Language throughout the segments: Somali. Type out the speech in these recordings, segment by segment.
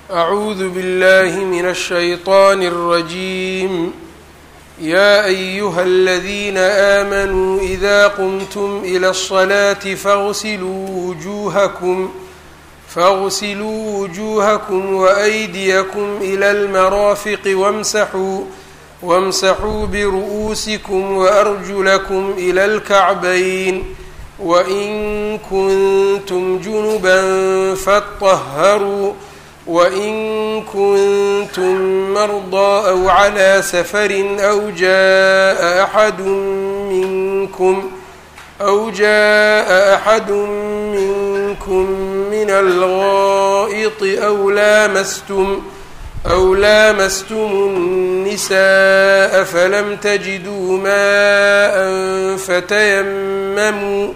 أعوذ بالله من الشيطان الرجيم يا أيها الذين آمنوا إذا قمتم إلى الصلاة فاغسلوا وجوهكم فاغسلوا وجوهكم وأيديكم إلى المرافق وامسحوا وامسحوا برؤوسكم وأرجلكم إلى الكعبين وإن كنتم جنبا فاطهروا وإن كنتم مرضى أو على سفر أو جاء أحد منكم أو جاء أحد منكم من الغائط أو لامستم أو لامستم النساء فلم تجدوا ماء فتيمموا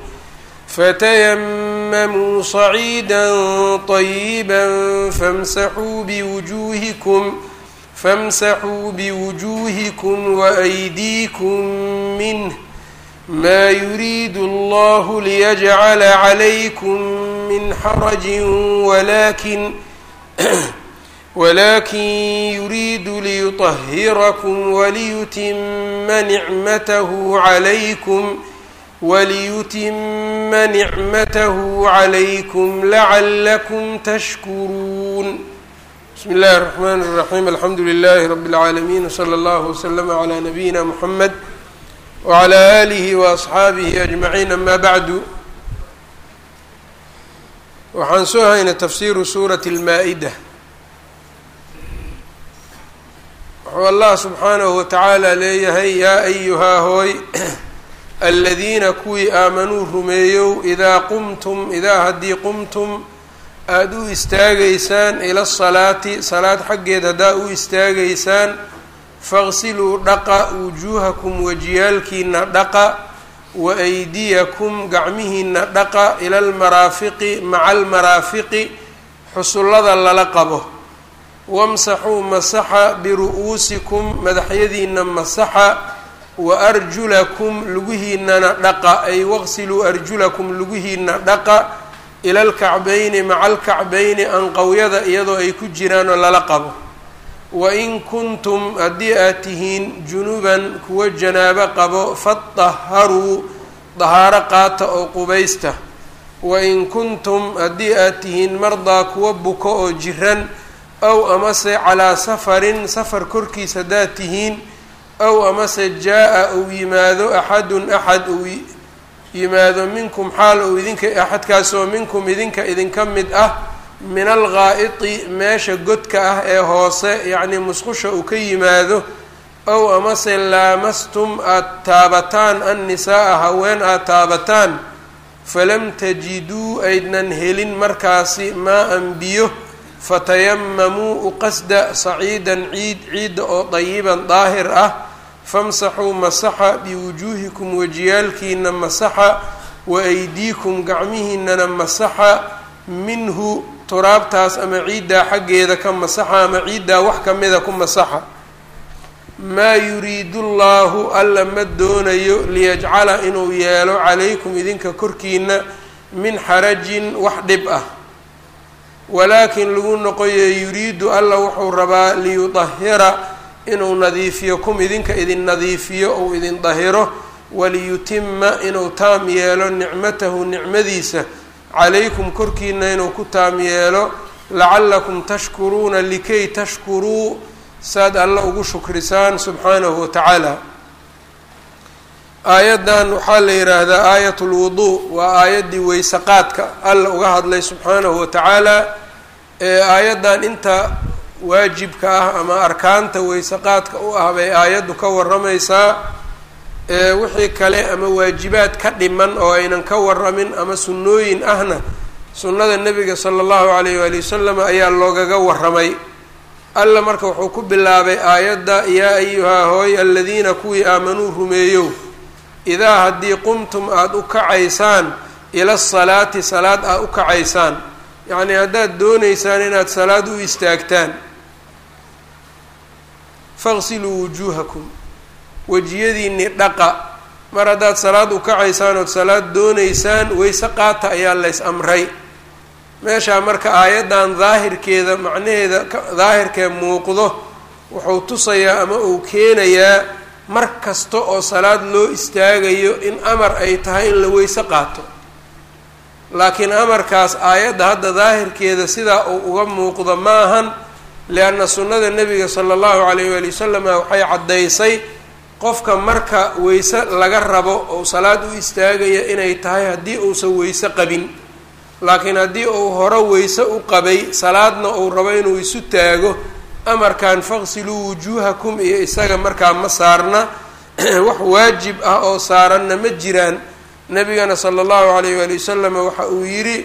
فتيمموا صعيدا طيبا فامسحوا بوجوهكم فامسحوا بوجوهكم وأيديكم منه ما يريد الله ليجعل عليكم من حرج ولكن ولكن يريد ليطهركم وليتم نعمته عليكم وليتم نعمته عليكم لعلكم تشكرون بسم الله الرحمن الرحيم الحمد لله رب العالمين وصلى الله وسلم على نبينا محمد وعلى آله وأصxaabihi أجمعين أما bعd waxaan soo haynay tafsiru suuraة الmaaئdة wuxuu allah subxaanahu watacaala leeyahay yaa ayuhaa hooy aladiina kuwii aamanuu rumeeyow idaa qumtum idaa haddii qumtum aada u istaagaysaan ila salaati salaad xaggeed haddaa u istaagaysaan faqsiluu dhaqa wujuuhakum wajiyaalkiina dhaqa wa aydiyakum gacmihiina dhaqa ila almaraafiqi maca almaraafiqi xusullada lala qabo wamsaxuu masaxa biru'uusikum madaxyadiina masaxa wa arjulakum lugihiinana dhaqa ay waqsiluu arjulakum lugihiina dhaqa ila alkacbayni maca alkacbayni anqowyada iyadoo ay ku jiraan oo lala qabo wain kuntum haddii aad tihiin junuban kuwa janaabo qabo fadaharuu dahaaro qaata oo qubaysta wain kuntum haddii aad tihiin mardaa kuwa buko oo jiran ow amase calaa safarin safar korkiis haddaad tihiin ow amase jaa-a uu yimaado axadun axad uu yimaado minkum xaal uu idinka axadkaasoo minkum idinka idinka mid ah min alghaa'iti meesha godka ah ee hoose yacnii musqusha uu ka yimaado ow amase laamastum aada taabataan annisaa-a haween aada taabataan falam tajiduu aydnan helin markaasi maa-an biyo fatayamamuu uqasda saciidan ciid ciidda oo dayiban daahir ah famsaxuu masaxa biwujuuhikum wajiyaalkiina masaxa wa aydiikum gacmihiinana masaxa minhu turaabtaas ama ciiddaa xaggeeda ka masaxa ama ciiddaa wax ka mida ku masaxa maa yuriidu llaahu alla ma doonayo liyajcala inuu yeelo calaykum idinka korkiina min xarajin wax dhib ah walaakin lagu noqoye yuriidu alla wuxuu rabaa liyudahira inuu nadiifiyo kum idinka idin nadiifiyo ou idin dahiro waliyutima inuu taam yeelo nicmatahu nicmadiisa calaykum korkiina inuu ku taam yeelo lacallakum tashkuruuna likay tashkuruu saad alla ugu shukrisaan subxaanahu watacaala aayaddan waxaa la yidhaahdaa aayat lwuduu waa aayaddii weysaqaadka alla uga hadlay subxaanahu watacaala ee aayaddan inta waajibka ah ama arkaanta weysaqaadka u ah bay aayaddu ka warramaysaa wixii kale ama waajibaad ka dhiman oo aynan ka waramin ama sunnooyin ahna sunnada nebiga sala allahu alayh waali wasalam ayaa loogaga waramay alla marka wuxuu ku bilaabay aayadda yaa ayuhaa hooy aladiina kuwii aamanuu rumeeyow idaa haddii qumtum aada u kacaysaan ila salaati salaad aad u kacaysaan yacnii haddaad doonaysaan inaad salaad u istaagtaan faqsiluu wujuuhakum wejiyadiinii dhaqa mar haddaad salaad u kacaysaan ood salaad doonaysaan weyse qaata ayaa lays amray meeshaa marka aayaddan daahirkeeda macnaheeda daahirkee muuqdo wuxuu tusayaa ama uu keenayaa mar kasta oo salaad loo istaagayo in amar ay tahay in la weyse qaato laakiin amarkaas aayadda hadda daahirkeeda sidaa uu uga muuqdo ma ahan lianna sunnada nebiga sala allahu calayh waali wasalama waxay caddaysay qofka marka weyse laga rabo ou salaad u istaagaya inay tahay haddii uusan weyse qabin laakiin haddii uu hore weyse u qabay salaadna uu rabo inuu isu taago amarkan faqsiluu wujuuhakum iyo isaga markaa ma saarna wax waajib ah oo saaranna ma jiraan nabigana sala allahu calayh waali wasalam waxa uu yidhi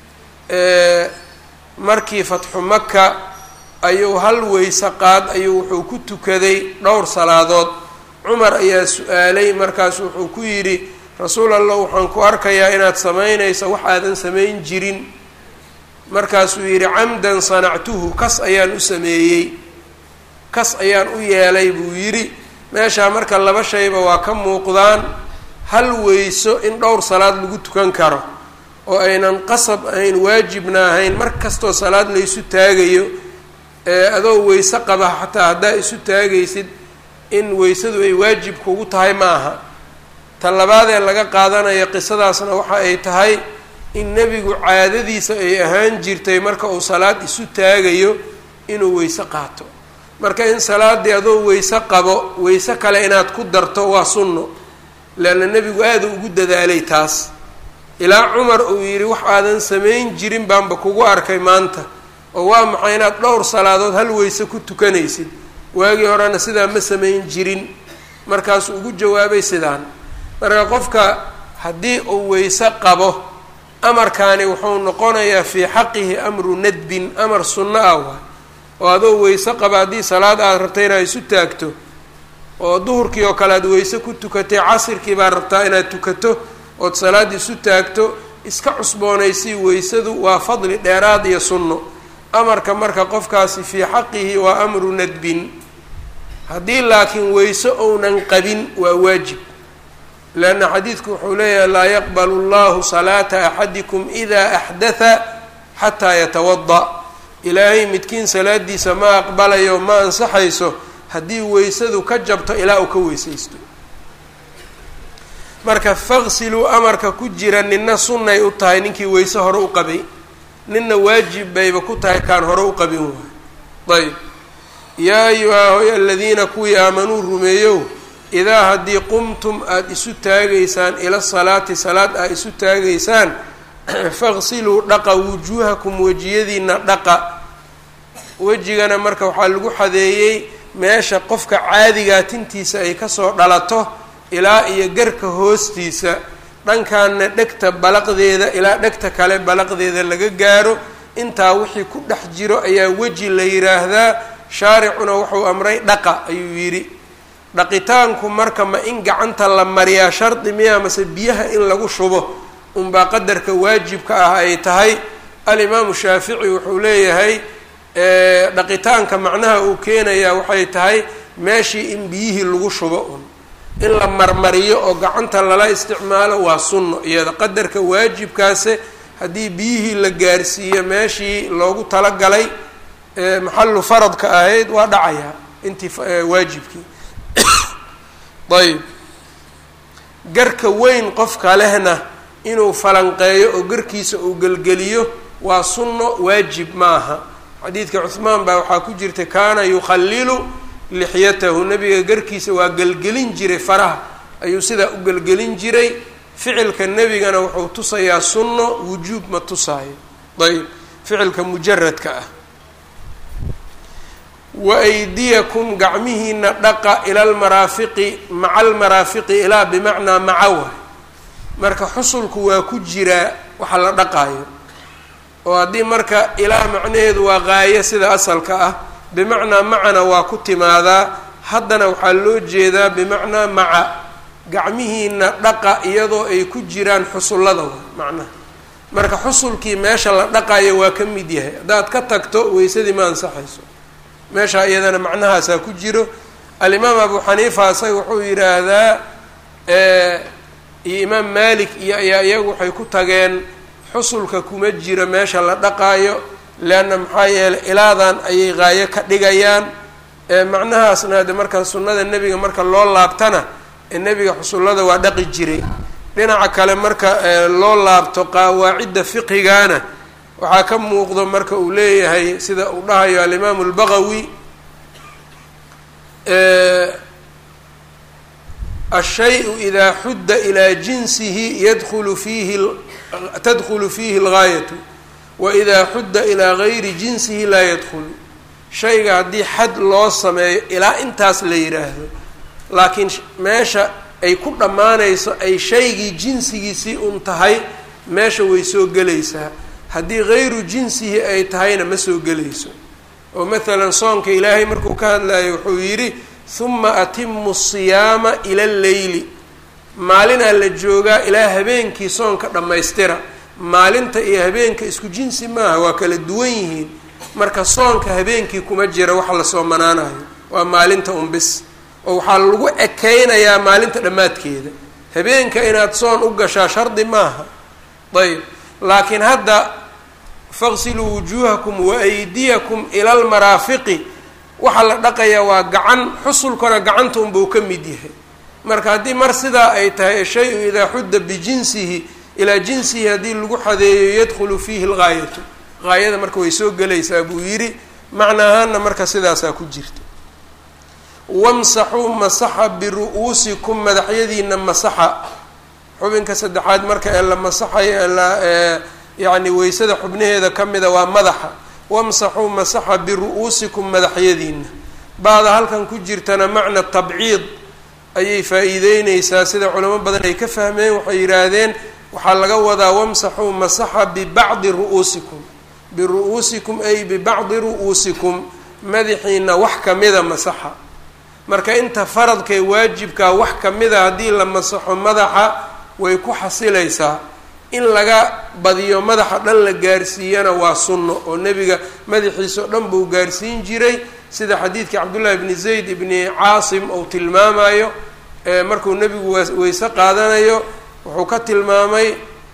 markii fatxu maka ayuu hal weyse qaad ayuu wuxuu ku tukaday dhowr salaadood cumar ayaa su-aalay markaas wuxuu ku yidhi rasuul allah waxaan ku arkayaa inaad samaynayso wax aadan samayn jirin markaasuu yidhi camdan sanactuhu kas ayaan u sameeyey kas ayaan u yeelay buu yidhi meeshaa marka laba shayba waa ka muuqdaan hal weyso in dhowr salaad lagu tukan karo oo aynan qasab ahayn waajibna ahayn mar kastoo salaad laysu taagayo ee adoo weyse qaba xataa haddaa isu taagaysid in weysadu ay waajib kugu tahay ma aha ta labaadee laga qaadanayo qisadaasna waxa ay tahay in nebigu caadadiisa ay ahaan jirtay marka uu salaad isu taagayo inuu weyse qaato marka in salaaddii adoo weyse qabo weyse kale inaad ku darto waa sunno leanna nebigu aada ugu dadaalay taas ilaa cumar uu yidhi wax aadan samayn jirin baanba kugu arkay maanta oo waa maxay inaad dhowr salaadood hal weyse ku tukanaysid waagii horena sidaa ma samayn jirin markaasuu ugu jawaabay sidaan marka qofka haddii uu weyse qabo amarkaani wuxuu noqonayaa fii xaqihi amru nadbin amar sunno ah waay oo adoo weyse qaba haddii salaad aad rabta inaad isu taagto oo duhurkii oo kale aad weyse ku tukatay casirkii baad rabtaa inaad tukato ood salaad isu taagto iska cusboonaysii weysadu waa fadli dheeraad iyo sunno amarka marka qofkaasi fii xaqihi waa amru nadbin haddii laakiin weyse ounan qabin waa waajib leanna xadiidku wuxuu leeyahay laa yaqbalu llahu salaata axadikum idaa axdatha xataa yatawada ilaahay midkiin salaadiisa ma aqbalayo ma ansaxayso haddii weysadu ka jabto ilaa uu ka weysaysto marka faqsiluu amarka ku jira nina sunnay u tahay ninkii weyse hore u qabay ninna waajib bayba ku tahay kaan hore u qabin waay ayb yaa ayuhaa hoy aladiina kuwii aamanuu rumeeyow idaa haddii qumtum aada isu taagaysaan ila salaati salaad aad isu taagaysaan faqsiluu dhaqa wujuuhakum wejiyadiina dhaqa wejigana marka waxaa lagu xadeeyey meesha qofka caadigaa tintiisa ay kasoo dhalato ilaa iyo garka hoostiisa dhankaana dhegta balaqdeeda ilaa dhegta kale balaqdeeda laga gaaro intaa wixii ku dhex jiro ayaa weji la yiraahdaa shaaricuna wuxuu amray dhaqa ayuu yidhi dhaqitaanku marka ma in gacanta la mariyaa shardi miya mase biyaha in lagu shubo unbaa qadarka waajibka ah ay tahay alimaamu shaafici wuxuu leeyahay dhaqitaanka macnaha uu keenayaa waxay tahay meeshii in biyihii lagu shubo un in la marmariyo oo gacanta lala isticmaalo waa sunno iyada qadarka waajibkaase haddii biyihii la gaarsiiyo meeshii loogu talagalay maxallu faradka ahayd waa dhacayaa intii waajibkii ayb garka weyn qofka lehna inuu falanqeeyo oo garkiisa uu gelgeliyo waa sunno waajib maaha xadiidka cuhmaan baa waxaa ku jirta kaana yukhallilu lixyatahu nabiga garkiisa waa gelgelin jiray faraha ayuu sidaa u gelgelin jiray ficilka nebigana wuxuu tusayaa sunno wujuub ma tusaayo ayb ficilka mujaradka ah wa aydiyakum gacmihiina dhaqa ila almaraafiqi maca almaraafiqi ilaa bimacnaa maca waay marka xusulku waa ku jiraa waxa la dhaqaayo oo haddii marka ilaa macnaheedu waa qaayo sida asalka ah bimacnaa macana waa ku timaadaa haddana waxaa loo jeedaa bimacnaa maca gacmihiina dhaqa iyadoo ay ku jiraan xusullada wa macnaha marka xusulkii meesha la dhaqayo waa ka mid yahay haddaad ka tagto weysadii ma ansaxayso meesha iyadana macnahaasaa ku jiro alimaam abu xaniifa isaga wuxuu yidhaahdaa iyo imaam malik iyo ayaa iyagu waxay ku tageen xusulka kuma jiro meesha la dhaqaayo leanna maxaa yeelay ilaadan ayay qaayo ka dhigayaan macnahaasna de marka sunnada nebiga marka loo laabtana ee nebiga xusullada waa dhaqi jiray dhinaca kale marka loo laabto qawaacidda fiqhigana waxaa ka muuqdo marka uu leeyahay sida uu dhahayo alimaamu albaqawi ashay-u idaa xudda ilaa jinsihi yadkhulu fiihi tadkhulu fiihi algaayatu wa idaa xudda ilaa gayri jinsihi laa yadkhulu shayga haddii xad loo sameeyo ilaa intaas la yidhaahdo laakiin meesha ay ku dhammaanayso ay shaygii jinsigiisii un tahay meesha way soo gelaysaa haddii gayru jinsihi ay tahayna ma soo gelayso oo mathalan soonka ilaahay markuu ka hadlayo wuxuu yidhi huma atimu siyaama ila lleyli maalinaa la joogaa ilaa habeenkii soonka dhammaystira maalinta iyo habeenka isku jinsi maaha waa kala duwan yihiin marka soonka habeenkii kuma jira waxa la soomanaanayo waa maalinta unbis oo waxaa lagu ekeynayaa maalinta dhammaadkeeda habeenka inaad soon u gashaa shardi maaha ayb laakiin hadda faqsiluu wujuuhakum wa aydiyakum ila almaraafiqi waxaa la dhaqayaa waa gacan xusulkana gacanta unbuu ka mid yahay marka haddii mar sidaa ay tahay shay-u idaa xudda bijinsihi ilaa jinsihi haddii lagu xadeeyo yadkhulu fiihi algaayatu gaayada marka way soo gelaysaa buu yidhi macna ahaana marka sidaasaa ku jirta wamsaxuu masaxa biru-uusikum madaxyadiina masaxa xubinka saddexaad marka ee la masaxayo ee la yacni weysada xubnaheeda ka mida waa madaxa wamsaxuu masaxa biru-uusikum madaxyadiina bacda halkan ku jirtana macna tabciid ayay faa-iideyneysaa sida culamo badan ay ka fahmeen waxay yidhaahdeen waxaa laga wadaa wamsaxuu masaxa bibacdi ru-uusikum biru-uusikum ay bibacdi ru-uusikum madaxiina wax kamida masaxa marka inta faradkae waajibkaa wax kamida haddii la masaxo madaxa way ku xasilaysaa in laga badiyo madaxa dhan la gaarsiiyana waa sunno oo nebiga madaxiisa o dhan buu gaarsiin jiray sida xadiidkii cabdullahi bni zayd ibni caasim uu tilmaamayo markuu nebigu weyse qaadanayo wuxuu ka tilmaamay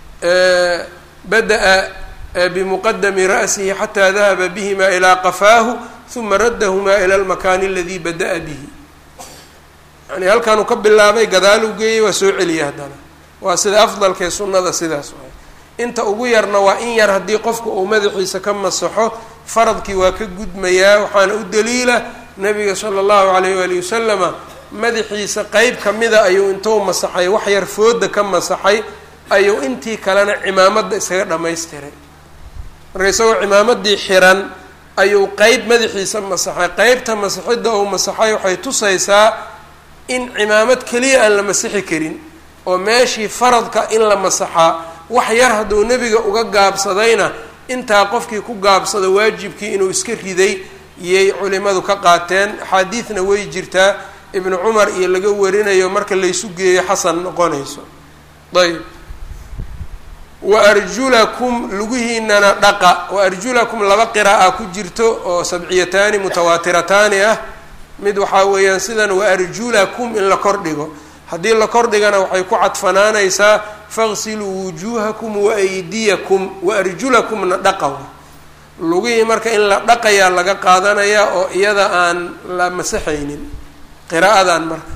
bada-a bimuqadami ra'sihi xataa dahaba bihima ilaa qafaahu uma raddahumaa ila almakaani aladii bada-a bihi yani halkaanuu ka bilaabay gadaaluu geeyey waa soo celiyay haddana waa sida afdalkee sunnada sidaas waay inta ugu yarna waa in yar haddii qofku uu madaxiisa ka masaxo faradkii waa ka gudmayaa waxaana u daliila nabiga sala allahu alayh waali wasalama madaxiisa qeyb kamida ayuu intuu masaxay wax yar fooda ka masaxay ayuu intii kalena cimaamadda iskaga dhammaystiray marka isagoo cimaamadii xiran ayuu qeyb madaxiisa masaxay qeybta masaxidda uu masaxay waxay tusaysaa in cimaamad keliya aan la masixi karin oo meeshii faradka in la masaxaa wax yar hadduu nebiga uga gaabsadayna intaa qofkii ku gaabsada waajibkii inuu iska riday yay culimadu ka qaateen axaadiidna way jirtaa ibnu cumar iyo laga warinayo marka laysu geeyo xasan noqonayso ayb wa arjulakum lugihiinana dhaqa wa arjulakum laba qira'a ku jirto oo sabciyataani mutawaatirataani ah mid waxaa weeyaan sidan wa arjulakum in la kordhigo haddii la kordhigana waxay ku cadfanaanaysaa faqsiluu wujuuhakum wa aydiyakum wa arjulakumna dhaqa lugihii marka in la dhaqayaa laga qaadanayaa oo iyada aan la masaxaynin qiraa'adan marka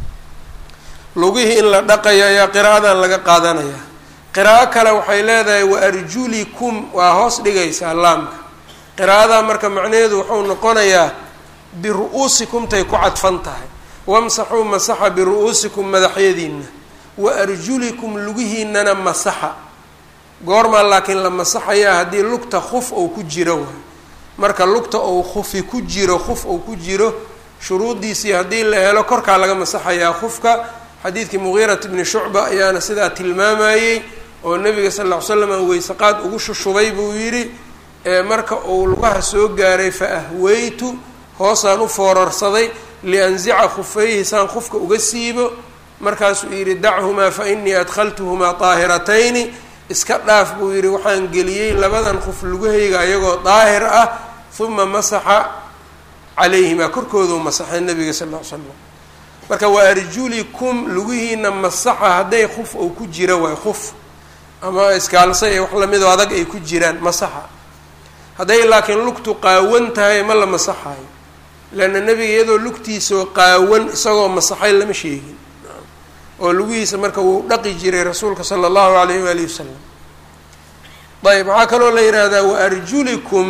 lugihii in la dhaqayo ayaa qiraa'adan laga qaadanaya qiraa'o kale waxay leedahay wa arjulikum waa hoos dhigaysaa laamka qiraa'adaa marka macnaheedu wuxuu noqonayaa biru-uusikumtay ku cadfan tahay wamsaxuu masaxa biru-uusikum madaxyadiina wa arjulikum lugihiinana masaxa goormaa laakiin la masaxayaa haddii lugta khuf ou ku jiro waay marka lugta ou khufi ku jiro khuf ou ku jiro shuruuddiisii haddii la helo korkaa laga masaxayaa khufka xadiidkii mugiirat bni shucba ayaana sidaa tilmaamayey oo nabiga sal lla ly slam weysaqaad ugu shushubay buu yidhi marka uu lugaha soo gaaray fa ahweytu hoosaan u foorarsaday lianzica khufayhi saan khufka uga siibo markaasuu yidhi dachumaa fa inii adkhaltuhumaa daahiratayni iska dhaaf buu yidhi waxaan geliyey labadan khuf lugahayga ayagoo daahir ah uma masaxa calayhimaa korkooduu masaxay nabiga sal ll ly slam marka waa arjulikum lugihiina masaxa hadday khuf ou ku jiro waay khuf ama iskaalsa iyo wax lamidoo adag ay ku jiraan masaxa hadday laakiin lugtu qaawan tahay ma la masaxayo leanna nebiga iyadoo lugtiisao qaawan isagoo masaxay lama sheegin oo lugihiisa marka wuu dhaqi jiray rasuulka sala allahu alayh waalihi wasalam ayb waxaa kaloo la yidhaahdaa wa arjulikum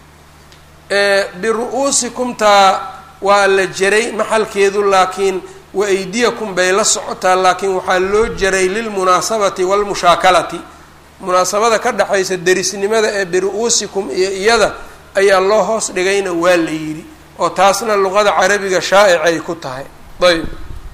biru-uusikum taa waa la jaray maxalkeedu laakiin wa aydiyakum bay la socotaa laakiin waxaa loo jaray lilmunaasabati waalmushaakalati munaasabada ka dhexaysa derisnimada ee biru-uusikum iyo iyada ayaa loo hoos dhigayna waa la yidhi oo taasna luqada carabiga shaaicay ku tahay ayb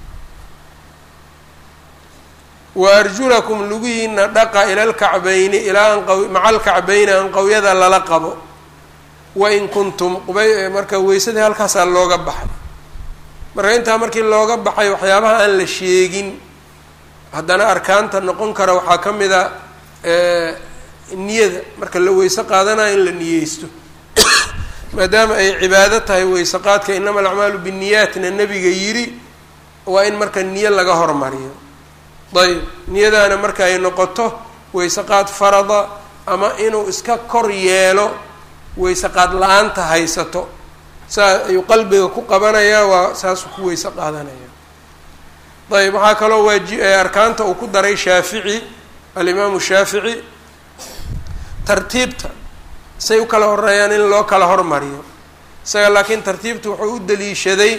wa arjulakum lugihiina dhaqa ila lkacbayni ilaa anqa maca alkacbayni anqawyada lala qabo wain kuntum qubay marka weysadii halkaasaa looga baxay marka intaa markii looga baxay waxyaabaha aan la sheegin haddana arkaanta noqon kara waxaa ka mid a niyada marka la weyse qaadanayo in la niyeysto maadaama ay cibaado tahay weyse qaadka inama alacmaalu binniyaatna nebiga yidhi waa in marka niyo laga hormariyo ayb niyadaana marka ay noqoto weyse qaad farada ama inuu iska kor yeelo weyse qaad la-aanta haysato saa ayuu qalbiga ku qabanayaa waa saasuu ku weyse qaadanaya ayb waxaa kaloo waaji arkaanta uu ku daray shaafici alimaamu shaafici tartiibta say u kala horeeyaan in loo kala hormariyo isaga laakiin tartiibta wuxuu u daliishaday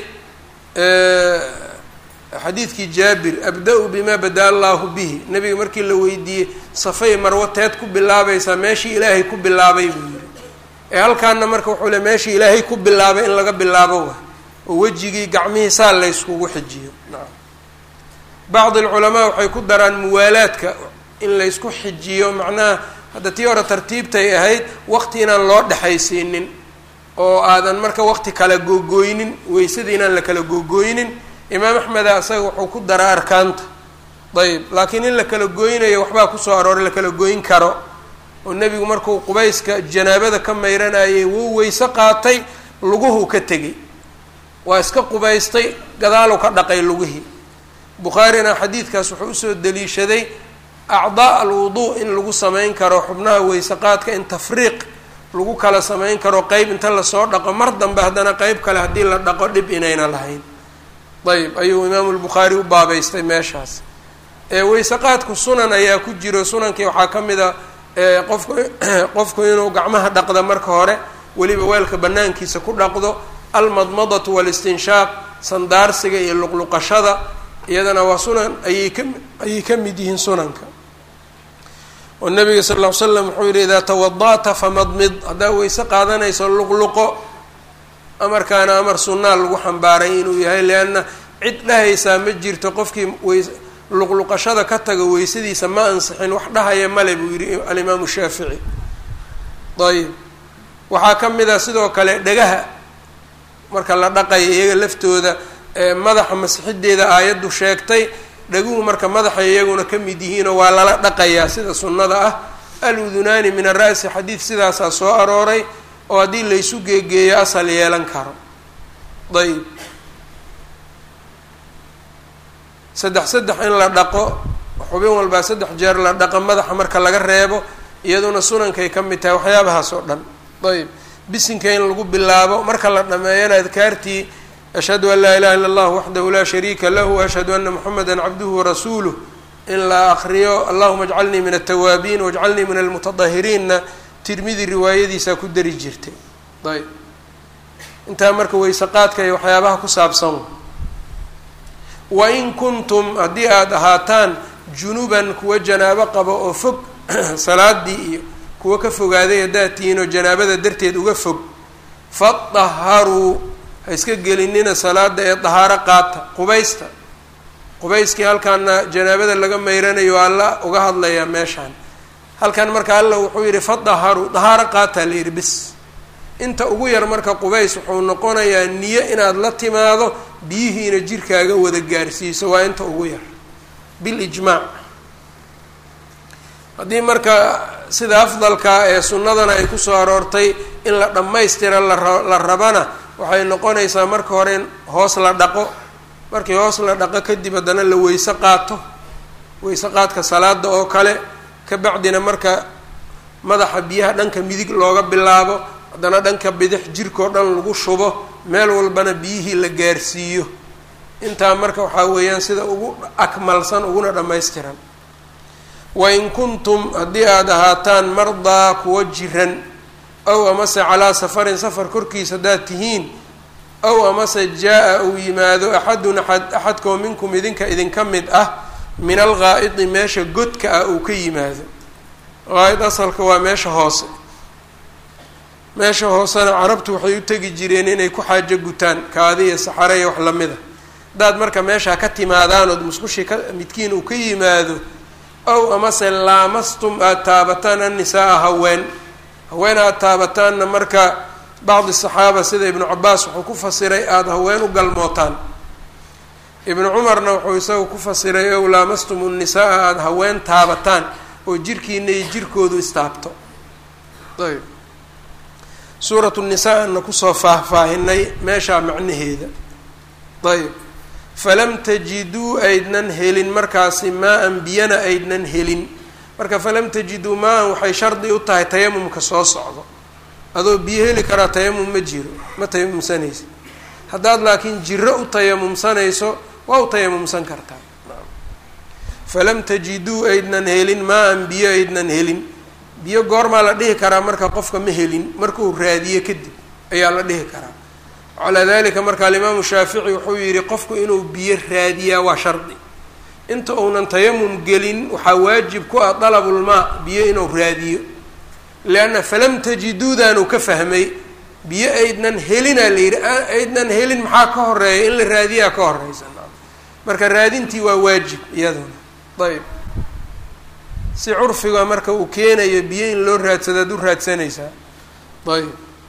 xadiidkii jaabir abda-u bimaa bada allaahu bihi nebiga markii la weydiiyey safay marwo teed ku bilaabaysaa meeshii ilaahay ku bilaabay buu yihi ee halkaana marka wuxuu le meeshii ilaahay ku bilaabay in laga bilaabo wa oo wejigii gacmihii saa layskugu xijiyo nacam bacdi alculamaa waxay ku daraan muwaalaadka in laysku xijiyo macnaha hadda tii hore tartiibtay ahayd waqti inaan loo dhexaysiinin oo aadan marka waqti kala googooynin weysadii inaan la kala googooynin imaam axmeda isaga wuxuu ku daraa arkaanta ayb laakiin in la kala gooynayo waxbaa kusoo arooray la kala gooyn karo oo nebigu markuu qubayska janaabada ka mayranayay wuu weyse qaatay luguhu ka tegey waa iska qubaystay gadaalu ka dhaqay lugihii bukhaarina xadiidkaas wuxuu usoo daliishaday acdaa alwuduu in lagu samayn karo xubnaha weyse qaadka in tafriiq lagu kala samayn karo qeyb inta lasoo dhaqo mar dambe haddana qeyb kale haddii la dhaqo dhib inayna lahayn ayb ayuu imaamu lbukhaari u baabeystay meeshaas weyse qaadku sunan ayaa ku jiro sunankii waxaa ka mid a qofku qofku inuu gacmaha dhaqda marka hore weliba weelka banaankiisa ku dhaqdo almadmadatu walistinshaaq sandaarsiga iyo luqluqashada iyadana waa sunan ayay ka ayay ka mid yihiin sunanka oo nabiga sal ll ly slam wuxuu yihi idaa tawada'ta famadmid haddaa weyse qaadanayso luqluqo amarkaana amar sunnaa lagu xambaaray inuu yahay leanna cid dhahaysaa ma jirto qofkii weys luqluqashada ka taga weysadiisa ma ansixin wax dhahaya male buu yihi alimaamu shaafici ayib waxaa ka mid a sidoo kale dhagaha marka la dhaqaya iyaga laftooda madaxa masixideeda aayaddu sheegtay dhaguhu marka madaxay iyaguna ka mid yihiinoo waa lala dhaqayaa sida sunnada ah aludunaani min ara'si xadiid sidaasaa soo arooray oo haddii laysu geegeeyo asal yeelan karo ayb saddex saddex in la dhaqo xubin walbaa saddex jeer la dhaqo madaxa marka laga reebo iyaduna sunankay ka mid tahay waxyaabahaas oo dhan ayb bisinka in lagu bilaabo marka la dhameeyana adkaartii ashhadu an laa ilaha illa allah waxdahu laa shariika lahu ashhadu ana moxameda cabduhu warasuuluh in la akriyo allahuma ajcalnii min altawaabiin wajcalnii min almutadahiriinna tirmidi riwaayadiisaa ku dari jirtay ayb intaa marka weyse qaadka iyo waxyaabaha ku saabsan wain kuntum haddii aada ahaataan junuban kuwa janaabo qabo oo fog salaadii iyo kuwa ka fogaaday haddaad tihiin oo janaabada darteed uga fog fadaharuu ha iska gelinina salaada ee dahaaro qaata qubaysta qubayskii halkaana janaabada laga mayranayo alla uga hadlayaa meeshaan halkan marka alla wuxuu yidhi fadaharuu dahaaro qaataa la yidhi bis inta ugu yar marka qubays wuxuu noqonayaa niyo inaad la timaado biyihiina jirkaaga wada gaarsiiso waa inta ugu yar bilijmaac haddii marka sida afdalka ee sunnadana ay kusoo aroortay in la dhammaystira la rabana waxay noqonaysaa marka hore in hoos la dhaqo markii hoos la dhaqo kadib haddana la weyse qaato weyse qaadka salaada oo kale ka bacdina marka madaxa biyaha dhanka midig looga bilaabo haddana dhanka bidix jirkao dhan lagu shubo meel walbana biyihii la gaarsiiyo intaa marka waxaa weeyaan sida ugu akmalsan uguna dhammaystiran wain kuntum haddii aada ahaataan mardaa kuwa jiran ow amase calaa safarin safar korkiisa haddaad tihiin ow amase jaa-a uu yimaado axadun axad axadkoo minkum idinka idinka mid ah min alghaa'idi meesha godka ah uu ka yimaado qaa'id asalka waa meesha hoose meesha hoosena carabtu waxay u tegi jireen inay ku xaajo gutaan kaadi iyo saxare iyo wax lamida haddaad marka meeshaa ka timaadaanood musqushii ka midkiin uu ka yimaado ow amase laamastum aada taabataan annisaa-a haween haween aada taabataanna marka bacdi saxaaba sida ibnu cabaas wuxuu ku fasiray aada haween u galmootaan ibnu cumarna wuxuu isagu ku fasiray ow laamastum nnisaa-a aada haween taabataan oo jirkiina iyo jirkoodu istaabto ayb suuratu nisaa-ana kusoo faahfaahinay meeshaa macnaheeda ayb falam tajiduu aydnan helin markaasi maa-an biyana aydnan helin marka falam tajiduu maa-an waxay shardi u tahay tayamumka soo socdo adoo biyo heli karaa tayamum ma jiro ma tayamumsanaysa haddaad laakiin jiro u tayamumsanayso waa u tayamumsan kartaa falam tajiduu aydnan helin maa-an biyo aydnan helin biyo goormaa la dhihi karaa marka qofka ma helin markuu raadiyo kadib ayaa la dhihi karaa calaa dalika marka alimaamu shaafici wuxuu yihi qofku inuu biyo raadiyaa waa shardi inta uunan tayamum gelin waxaa waajib ku ah dalabulmaa biyo inuu raadiyo leanna falam tajiduudaanu ka fahmay biyo aydnan helinaa la yidhi aydnan helin maxaa ka horeeya in la raadiyaa ka horeysa marka raadintii waa waajib iyaduna ayb si curfiga marka uu keenayo biyo in loo raadsado ad u raadsanaysaa ayb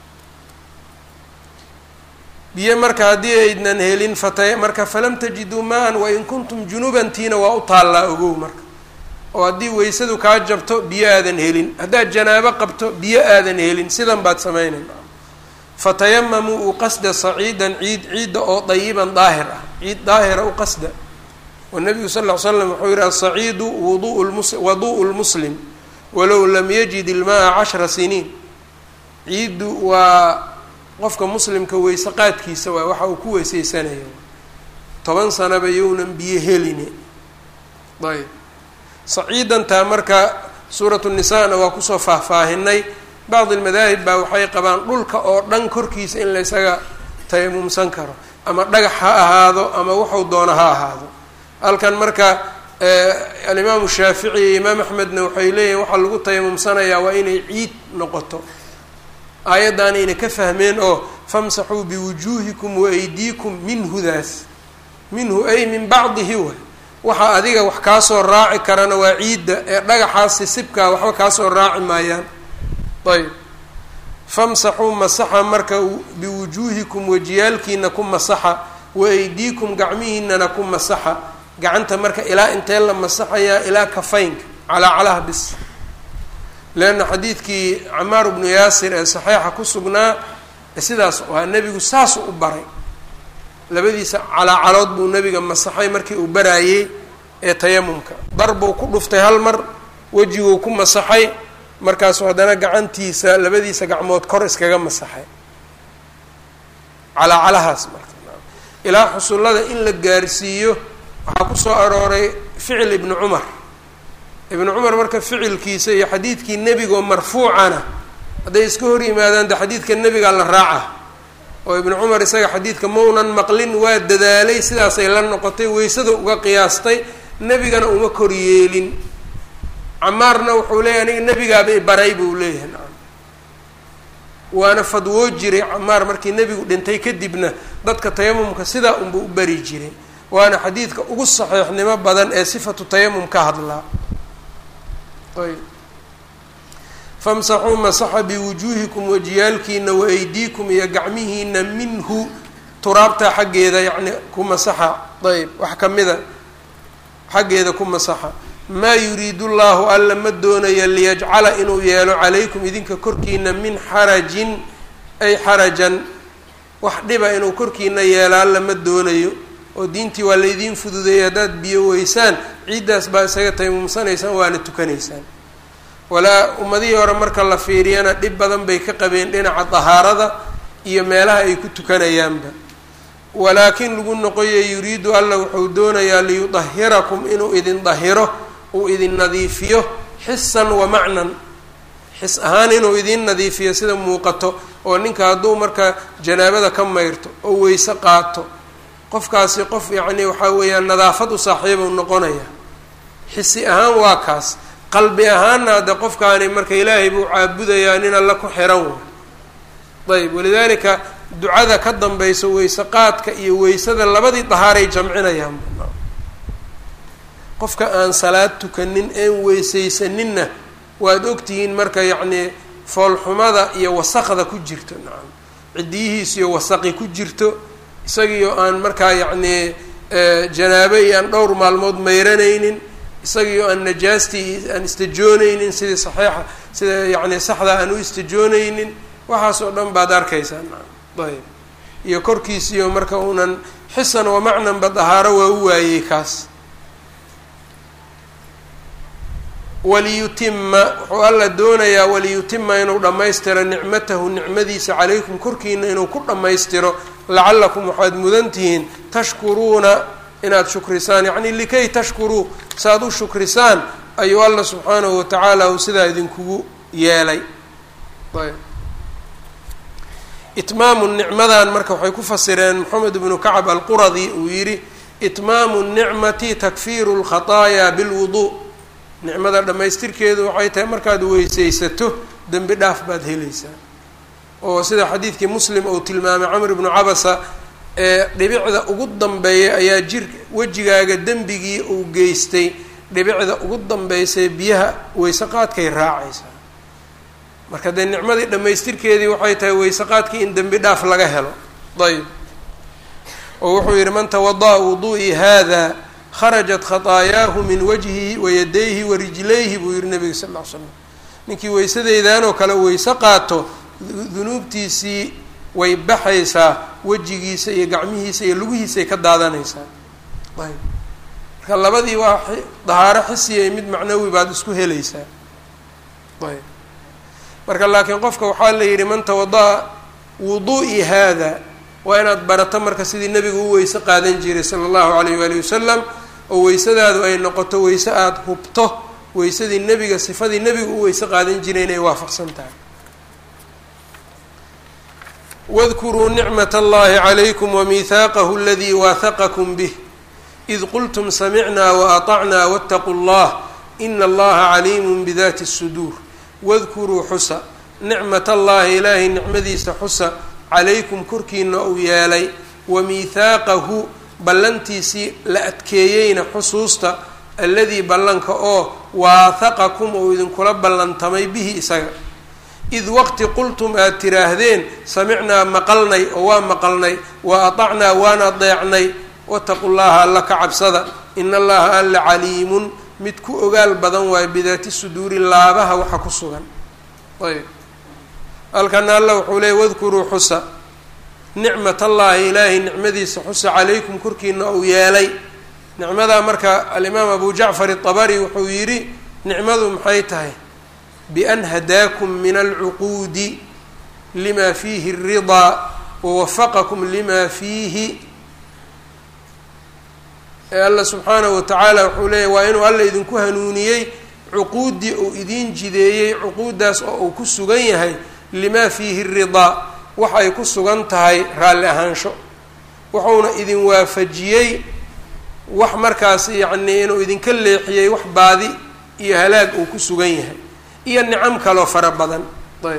biyo marka haddii aydnan helin fata marka falam tajiduu maan wain kuntum junuban tiina waa u taallaa ogow marka oo haddii weysadu kaa jabto biyo aadan helin haddaad janaabo qabto biyo aadan helin sidan baad samaynayn fatayamamuu u qasda saciidan ciid ciidda oo dayiban daahir ah ciid daahira u qasda wanabigu sal ll ly slam wuxuu yihi asaciidu wuduu mus wadu'u lmuslim walow lam yajid ilmaa cashra siniin ciiddu waa qofka muslimka weyse qaadkiisa waa waxa uu ku weyseysanayo toban sanaba younan biyo heline ayb saciidantaa marka suuratu nisaana waa kusoo faahfaahinay bacdi almadaahib baa waxay qabaan dhulka oo dhan korkiisa in la ysaga tayamumsan karo ama dhagax ha ahaado ama wuxuu doono ha ahaado halkan marka alimaamu shaafici iyo imaam axmedna waxay leeyihin waxaa lagu tayamumsanayaa waa inay ciid noqoto aayaddaanayna ka fahmeen oo famsaxuu biwujuuhikum waaydiikum minhudaas minhu ay min bacdihi way waxa adiga wax kaasoo raaci karana waa ciidda ee dhagaxaas sisibkaa waxba kaasoo raaci maayaan ayb famsaxuu masaxa marka biwujuuhikum wajiyaalkiina ku masaxa waaydiikum gacmihiinana ku masaxa gacanta marka ilaa intee la masaxayaa ilaa kafaynka calaa calaha bis leanna xadiidkii camaar bnu yaasir ee saxiixa ku sugnaa sidaas waa nebigu saas u baray labadiisa calaacalood buu nebiga masaxay markii uu baraayey ee tayamumka dar buu ku dhuftay hal mar wejiguu ku masaxay markaasuu haddana gacantiisa labadiisa gacmood kor iskaga masaxay calaacalahaas marka ilaa xusullada in la gaarsiiyo waxaa ku soo arooray ficil ibni cumar ibnu cumar marka ficilkiisa iyo xadiidkii nebigoo marfuucana hadday iska hor yimaadaan de xadiidka nebigaa la raaca oo ibnu cumar isaga xadiidka maunan maqlin waa dadaalay sidaasay la noqotay weysada uga qiyaastay nebigana uma kor yeelin camaarna wuxuu leeyahy aniga nebigaaba ibaray buu leeyahay nacam waana fadwoo jiray camaar markii nebigu dhintay kadibna dadka tayamumka sidaa unba u bari jiray waana xadiidka ugu saxiixnimo badan ee sifatu tayamum ka hadlaa ayb famsaxuu masaxa biwujuuhikum wajiyaalkiina waaydiikum iyo gacmihiina minhu turaabta xaggeeda yacni ku masaxa ayb wax kamida xaggeeda ku masaxa maa yuriidu llahu alla ma doonayo liyajcala inuu yeelo calaykum idinka korkiina min xarajin ay xarajan wax dhiba inuu korkiina yeelo alla ma doonayo oo diintii waa laydiin fududeeyay haddaad biyo weysaan ciiddaas baa isaga taymumsanaysaan waana tukanaysaan walaa ummadihii hore marka la fiiriyana dhib badan bay ka qabeen dhinaca dahaarada iyo meelaha ay ku tukanayaanba walaakin lagu noqoya yuriidu alla wuxuu doonayaa liyudahirakum inuu idin dahiro uu idin nadiifiyo xisan wa macnan xis ahaan inuu idin nadiifiyo sida muuqato oo ninka hadduu marka janaabada ka mayrto oo weyse qaato qofkaasi qof yacni waxaa weeyaan nadaafad u saaxiiba u noqonaya xisi ahaan waa kaas qalbi ahaanna hadde qofkaani marka ilaahay buu caabudayaa nin alla ku xiran way ayb walidaalika ducada ka dambaysa weyse qaadka iyo weysada labadii dahaaray jamcinayaan qofka aan salaad tukanin een weysaysaninna waad ogtihiin marka yacnii foolxumada iyo wasaqda ku jirto nacam ciddiyihiis iyo wasaqi ku jirto isagiioo aan markaa yacnii janaabo iyo aan dhowr maalmood mayranaynin isagiioo aan najaastii aan istajoonaynin sidii saxiixa sida yacni saxda aan u istajoonaynin waxaas oo dhan baad arkaysaa nacam ayb iyo korkiisiyo marka uunan xisan wa macnanba dahaaro waa u waayey kaas waliyutima wuxuu alla doonayaa waliyutima inuu dhammaystiro nicmatahu nicmadiisa calaykum korkiina inuu ku dhammaystiro lacallakum waxaad mudan tihiin tashkuruuna inaad shukrisaan yacni likay tashkuruu saaad u shukrisaan ayuu alla subxaanahu watacaala uu sidaa idinkugu yeelay ayb itmaamu nicmadan marka waxay ku fasireen moxamed ibnu kacab alquradi uu yidhi itmaamu nicmati takfiiru lkhataayaa bilwuduu nicmada dhammaystirkeedu waxay tahay markaad weysaysato dembi dhaaf baad helaysaa oo sida xadiidkii muslim uu tilmaamay camr ibnu cabasa ee dhibicda ugu dambeeya ayaa jir wejigaaga dembigii uu geystay dhibicda ugu dambeysay biyaha weyse qaadkay raacaysaa marka dee nicmadii dhammaystirkeedii waxay tahay weyse qaadkii in dembi dhaaf laga helo ayb oo wuxuu yidhi man tawada'a wudu'ii hada kharajat khataayahu min wajhihi wayadayhi warijlayhi buu yihi nabiga sal ll ly slam ninkii weysadeydanoo kale weyse qaato dunuubtiisii way baxaysaa wejigiisa iyo gacmihiisa iyo lugihiisay ka daadanaysaa ayb marka labadii waa dahaaro xisiya mid macnawi baad isku helaysaa ayb marka laakiin qofka waxaa la yidhi man tawada'a wudu'i hada waa inaad barato marka sidii nebigu u weyse qaadan jiray sala allahu alayh waali wasalam oo weysadaadu ay noqoto weyse aada hubto weysadii nebiga sifadii nebigu u weyse qaadan jiray inay waafaqsan tahay wadkuruu nicmat allahi calaykum wamihaaqahu aladii waahaqakum bih id qultum samicnaa waatacnaa waataquu llah ina allaha caliimun bidati suduur wadkuruu xusa nicmat allahi ilaahay nicmadiisa xusa calaykum korkiina uu yeelay wa miithaaqahu ballantiisii la adkeeyeyna xusuusta alladii ballanka oo waahaqakum uu idinkula ballantamay bihi isaga id waqti qultum aad tiraahdeen samicnaa maqalnay oo waa maqalnay wa atacnaa waan adeecnay wataqu llaha alla ka cabsada ina allaha alla caliimun mid ku ogaal badan waayo bidaati suduuri laabaha waxa ku sugan ayb halkana alla wuxuu leeyay wadkuruu xusa nicmat allahi ilaahay nicmadiisa xusa calaykum korkiina uu yeelay nicmadaa marka alimaam abu jacfar itabari wuxuu yidhi nicmadu maxay tahay bian hadaakum min alcuquudi lima fiihi الridaa wawafaqakum lima fiihi ee alla subxaanahu watacaala wuxuu leeyahy waa inuu alla idinku hanuuniyey cuquuddii uu idiin jideeyey cuquuddaas oo uu ku sugan yahay lima fiihi ridaa wax ay ku sugan tahay raalli ahaansho wuxuuna idin waafajiyey wax markaas yacnii inuu idinka leexiyey wax baadi iyo halaag uu ku sugan yahay iyo nicam kaloo fara badan ayb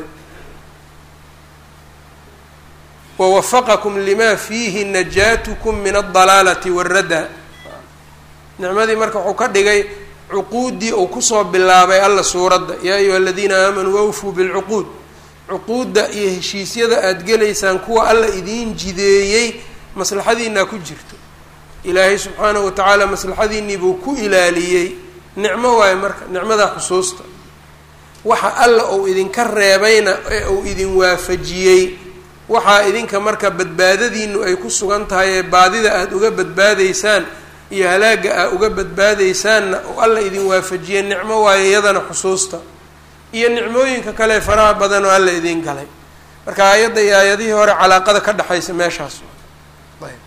wawafaqakum lima fiihi najaatukum min aldalaalati waradda nicmadii marka wuxuu ka dhigay cuquuddii uu kusoo bilaabay alla suuradda yaa ayuha aladiina aamanuu awfuu bilcuquud cuquudda iyo heshiisyada aada gelaysaan kuwa alla idiin jideeyey maslaxadiinaa ku jirto ilaahay subxaanahu watacaala maslaxadiinnii buu ku ilaaliyey nicmo waayo marka nicmadaa xusuusta waxa alla uu idinka reebayna ee uu idin waafajiyey waxaa idinka marka badbaadadiinu ay ku sugan tahay ee baadida aada uga badbaadaysaan iyo halaagga aad uga badbaadaysaanna oo alla idin waafajiyey nicmo waayo iyadana xusuusta iyo nicmooyinka kale faraha badan oo alla idiin galay marka aayadda iyo aayadihii hore calaaqada ka dhexaysa meeshaas ayb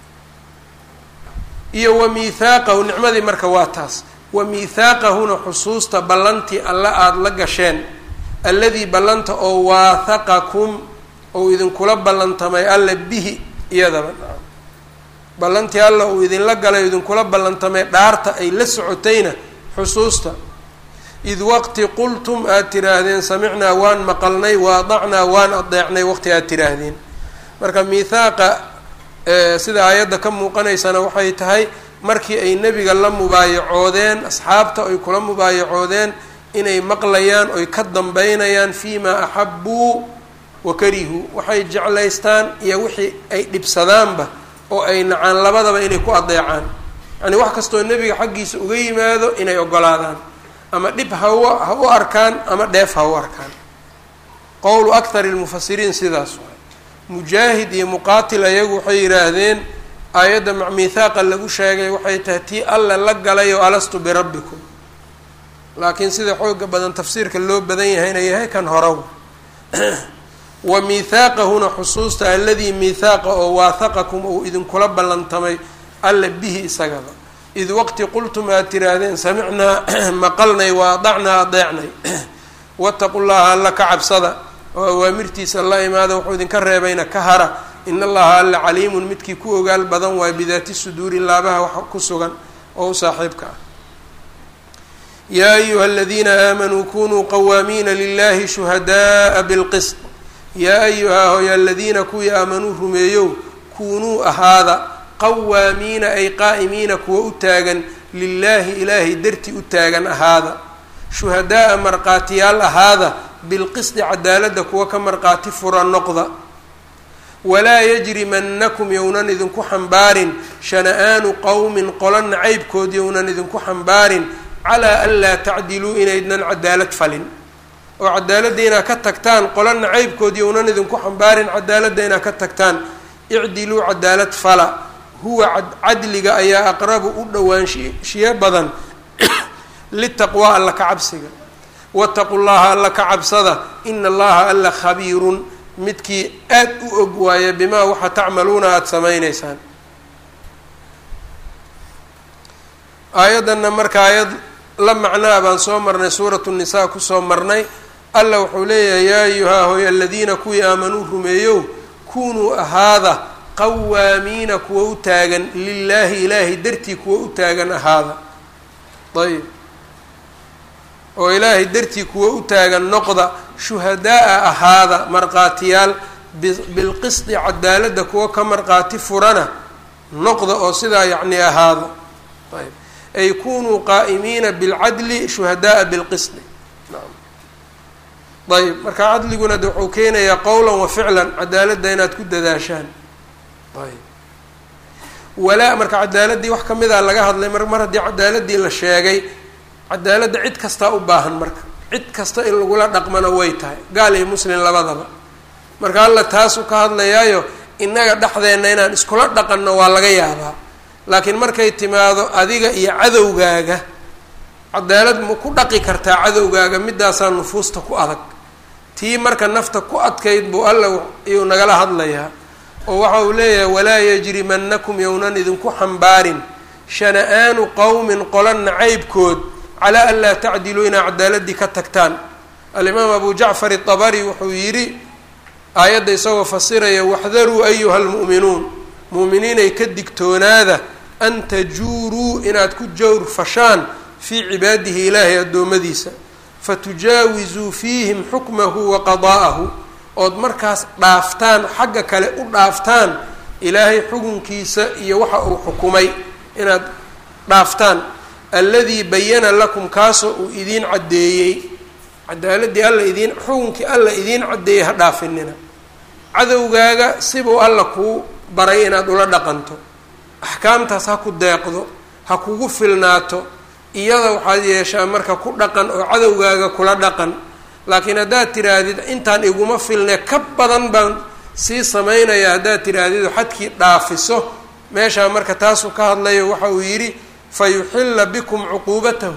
iyo wa miithaaqahu nicmadii marka waa taas wa miithaaqahuna xusuusta ballantii alla aada la gasheen alladii ballanta oo waathaqakum ou idinkula ballantamay alla bihi iyadaba ballantii alla uu idinla galay o idinkula ballantamay dhaarta ay la socotayna xusuusta id waqti qultum aad tiraahdeen samicnaa waan maqalnay waadacnaa waan adeecnay waqti aad tiraahdeen marka miithaaqa sida aayadda ka muuqanaysana waxay tahay markii ay nebiga la mubaayacoodeen asxaabta ay kula mubaayacoodeen inay maqlayaan oy ka dambeynayaan fii maa axabuu wa karihuu waxay jeclaystaan iyo wixii ay dhibsadaanba oo ay nacaan labadaba inay ku adeecaan yacni wax kastoo nebiga xaggiisa uga yimaado inay ogolaadaan ama dhib ha u ha u arkaan ama dheef ha u arkaan qowlu akthari lmufasiriin sidaas waay mujaahid iyo muqaatil ayagu waxay yidhaahdeen aayadda macmiithaaqa lagu sheegay waxay tahay tii alla la galay oo alastu birabbikum laakiin sida xooga badan tafsiirka loo badan yahayna yahay kan horaw wa miithaaqahuna xusuusta aladii miithaaqa oo waathaqakum uu idinkula ballantamay alla bihi isagaba id waqti qultum aad tiraahdeen samicnaa maqalnay wa adacnaa adeecnay wataqu llaha alla ka cabsada oo awaamirtiisa la imaada wuxuu idinka reebayna ka hara in allaha alla caliimun midkii ku ogaal badan waay bidaati suduuri laabaha wax ku sugan oo u saaxiibka ah yaa ayuha aladiina aamanuu kunuu qawaamiina lilahi shuhadaءa bilqisط yaa ayuha hoy aladiina kuwii aamanuu rumeeyow kunuu ahaada qawaamiina ay qaa'imiina kuwa u taagan lilaahi ilaahay darti u taagan ahaada shuhadaaa marqaatiyaal ahaada bilqisdi cadaaladda kuwa ka marqaati fura noqda walaa yajrimanakum yownan idinku xambaarin shana-aanu qowmin qola nacaybkood yownan idinku xambaarin calaa an laa tacdiluu inaydnan cadaalad falin oo cadaaladda inaad ka tagtaan qola nacaybkood yownan idinku xambaarin cadaaladda inaad ka tagtaan icdiluu cadaalad fala huwa cadliga ayaa aqrabu u dhowaanshiyo badan litaqwaa alla ka cabsiga wataqu llaha alla ka cabsada ina allaha alla khabiirun midkii aad u og waaya bimaa waxa tacmaluuna aada samayneysaan aayaddanna marka aayad la macnaa baan soo marnay suuratu nisaa kusoo marnay alla wuxuu leeyahay yaa ayuhaa hoy aladiina kuwii aamanuu rumeeyow kunuu ahaada qawaamiina kuwa u taagan lilaahi ilaahay dartii kuwa u taagan ahaada ayb oo ilaahay dartii kuwa u taagan noqda shuhadaa-a ahaada marqaatiyaal bilqisdi cadaaladda kuwa ka marqaati furana noqda oo sidaa yacni ahaada ayb ay kunuu qaa'imiina bilcadli shuhadaaa bilqisdi ayb marka cadliguna de wuxuu keenayaa qowlan wa ficlan cadaaladda inaad ku dadaashaan ayb walaa marka cadaaladii wax kamida laga hadlay mar mar haddii cadaaladii la sheegay cadaaladda cid kastaa u baahan marka cid kasta in lagula dhaqmana way tahay gaal iyo muslim labadaba marka alla taasuu ka hadlayaayo innaga dhexdeenna inaan iskula dhaqanno waa laga yaabaa laakiin markay timaado adiga iyo cadowgaaga cadaalad ma ku dhaqi kartaa cadowgaaga midaasaa nufuusta ku adag tii marka nafta ku adkayd buu alla iyuu nagala hadlayaa oo waxa uu leeyahay walaa yajrimanakum yownan idinku xambaarin shana-aanu qowmin qola nacaybkood calaa an laa tacdiluu inaa cadaaladii ka tagtaan alimaam abu jacfar itabari wuxuu yidhi aayadda isagoo fasiraya waxdaruu ayuha lmu'minuun mu'miniinay ka digtoonaada an tajuuruu inaad ku jawr fashaan fii cibaadihi ilaahay addoommadiisa fatujaawizuu fiihim xukmahu wa qadaa'ahu ood markaas dhaaftaan xagga kale u dhaaftaan ilaahay xukunkiisa iyo waxa uu xukumay inaad dhaaftaan alladii bayana lakum kaasoo uu idiin caddeeyey cadaaladii alla idiin xukunkii alla idiin caddeeyey ha dhaafinina cadowgaaga sibuu alla kuu baray inaad ula dhaqanto axkaamtaas ha ku deeqdo ha kugu filnaato iyada waxaad yeeshaa marka ku dhaqan oo cadowgaaga kula dhaqan laakiin haddaad tiraahdid intaan iguma filne ka badan baan sii samaynaya haddaad tiraahdid xadkii dhaafiso meeshaa marka taasuu ka hadlayo waxa uu yidhi fa yuxilla bikum cuquubatahu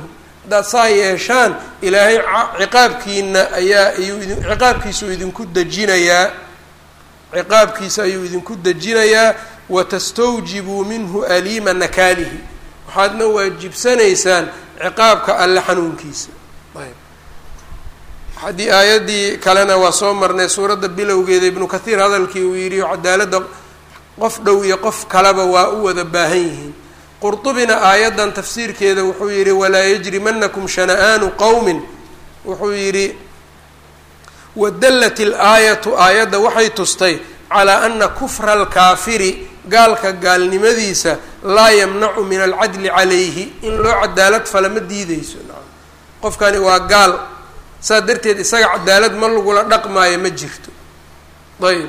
haddaad saa yeeshaan ilaahay ciqaabkiina ayaa ayuu idin ciqaabkiisuu idinku dejinayaa ciqaabkiisa ayuu idinku dejinayaa watastawjibuu minhu aliima nakaalihi waxaadna waajibsanaysaan ciqaabka alle xanuunkiisa ayb haddii aayaddii kalena waa soo marnay suuradda bilowgeeda ibnu kathiir hadalkii uu yidhi cadaaladda qof dhow iyo qof kaleba waa u wada baahan yihiin qurطubina aayaddan tafsiirkeeda wuxuu yidhi walaa yajrimanakum shana'aanu qowmin wuxuu yidhi wadallat ilaayatu aayadda waxay tustay calaa ana kufra alkaafiri gaalka gaalnimadiisa laa yamnacu min alcadli calayhi in loo cadaalad fala ma diideyso qofkani waa gaal saas darteed isaga cadaalad ma lagula dhaqmaayo ma jirto ayb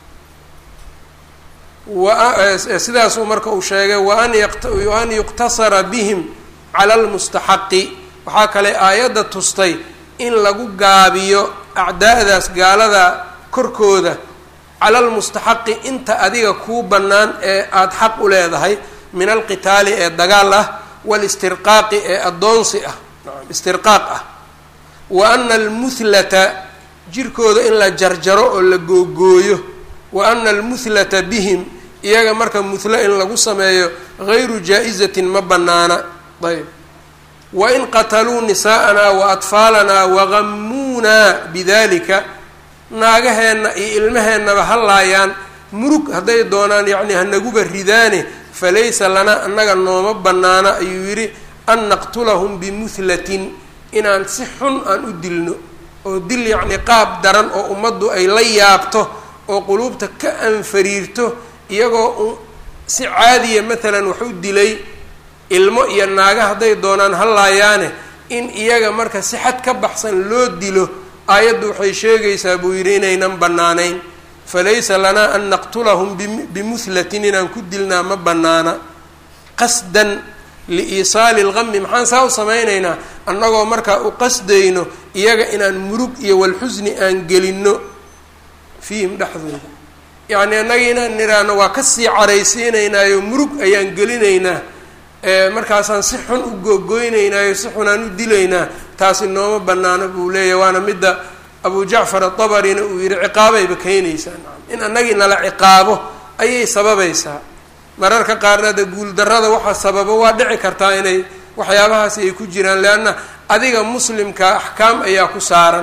sidaasuu marka uu sheegay waan an yuqtasara bihim cala lmustaxaqi waxaa kale aayadda tustay in lagu gaabiyo acdaa'daas gaalada korkooda cala lmustaxaqi inta adiga kuu bannaan ee aada xaq u leedahay min alqitaali ee dagaal ah walistirqaaqi ee addoonsi ah istirqaaq ah wa ana almuhlata jirkooda in la jarjaro oo la googooyo wa ana almuhlata bihim iyaga marka muhlo in lagu sameeyo gayru jaa-izatin ma bannaana ayb wa in qataluu nisaa'anaa wa atfaalanaa wagamuunaa bidalika naagaheenna iyo ilmaheennaba ha laayaan murug hadday doonaan yacnii hanaguba ridaane falaysa lana annaga nooma bannaana ayuu yidhi an naqtulahum bimuhlatin inaan si xun aan u dilno oo dil yacnii qaab daran oo ummaddu ay la yaabto oo quluubta ka anfariirto iyagoo si caadiya maalan wax u dilay ilmo iyo naaga hadday doonaan ha laayaane in iyaga marka si xad ka baxsan loo dilo aayaddu waxay sheegaysaa buu yidhi inaynan bannaanayn falaysa lanaa an naqtulahum bimuhlatin inaan ku dilnaa ma bannaana qasdan liiisaali lgami maxaan saa u samaynaynaa annagoo markaa u qasdayno iyaga inaan murug iyo walxusni aan gelinno fiihim dhexdooda yacni annaga inaan nidhaahno waa kasii caraysiinaynaayo murug ayaan gelinaynaa markaasaan si xun u googoynaynaayo si xun aan u dilaynaa taasi nooma banaano buu leeyahy waana midda abu jacfar adabarina uu yihi ciqaabayba keenaysaa in annagii nala ciqaabo ayay sababaysaa mararka qaarna de guuldarrada waxa sababa waa dhici kartaa inay waxyaabahaasi ay ku jiraan leanna adiga muslimka axkaam ayaa ku saaran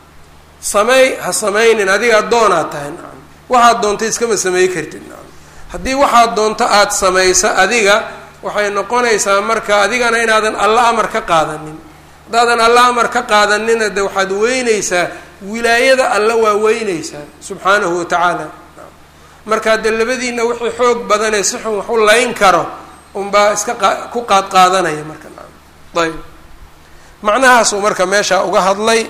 sameey ha samaynin adiga addoonaad tahay nacam waxaad doonta iskama samey kartid nacam haddii waxaad doonto aada samayso adiga waxay noqonaysaa marka adigana inaadan alla amar ka qaadanin haddaadan alla amar ka qaadanina de waxaad weynaysaa wilaayada alla waa weynaysaa subxaanahu watacaala markaa de labadiina wixii xoog badanee si xun wax u layn karo unbaa iska qa ku qaad qaadanaya marka nacam ayb macnahaasuu marka meeshaa uga hadlay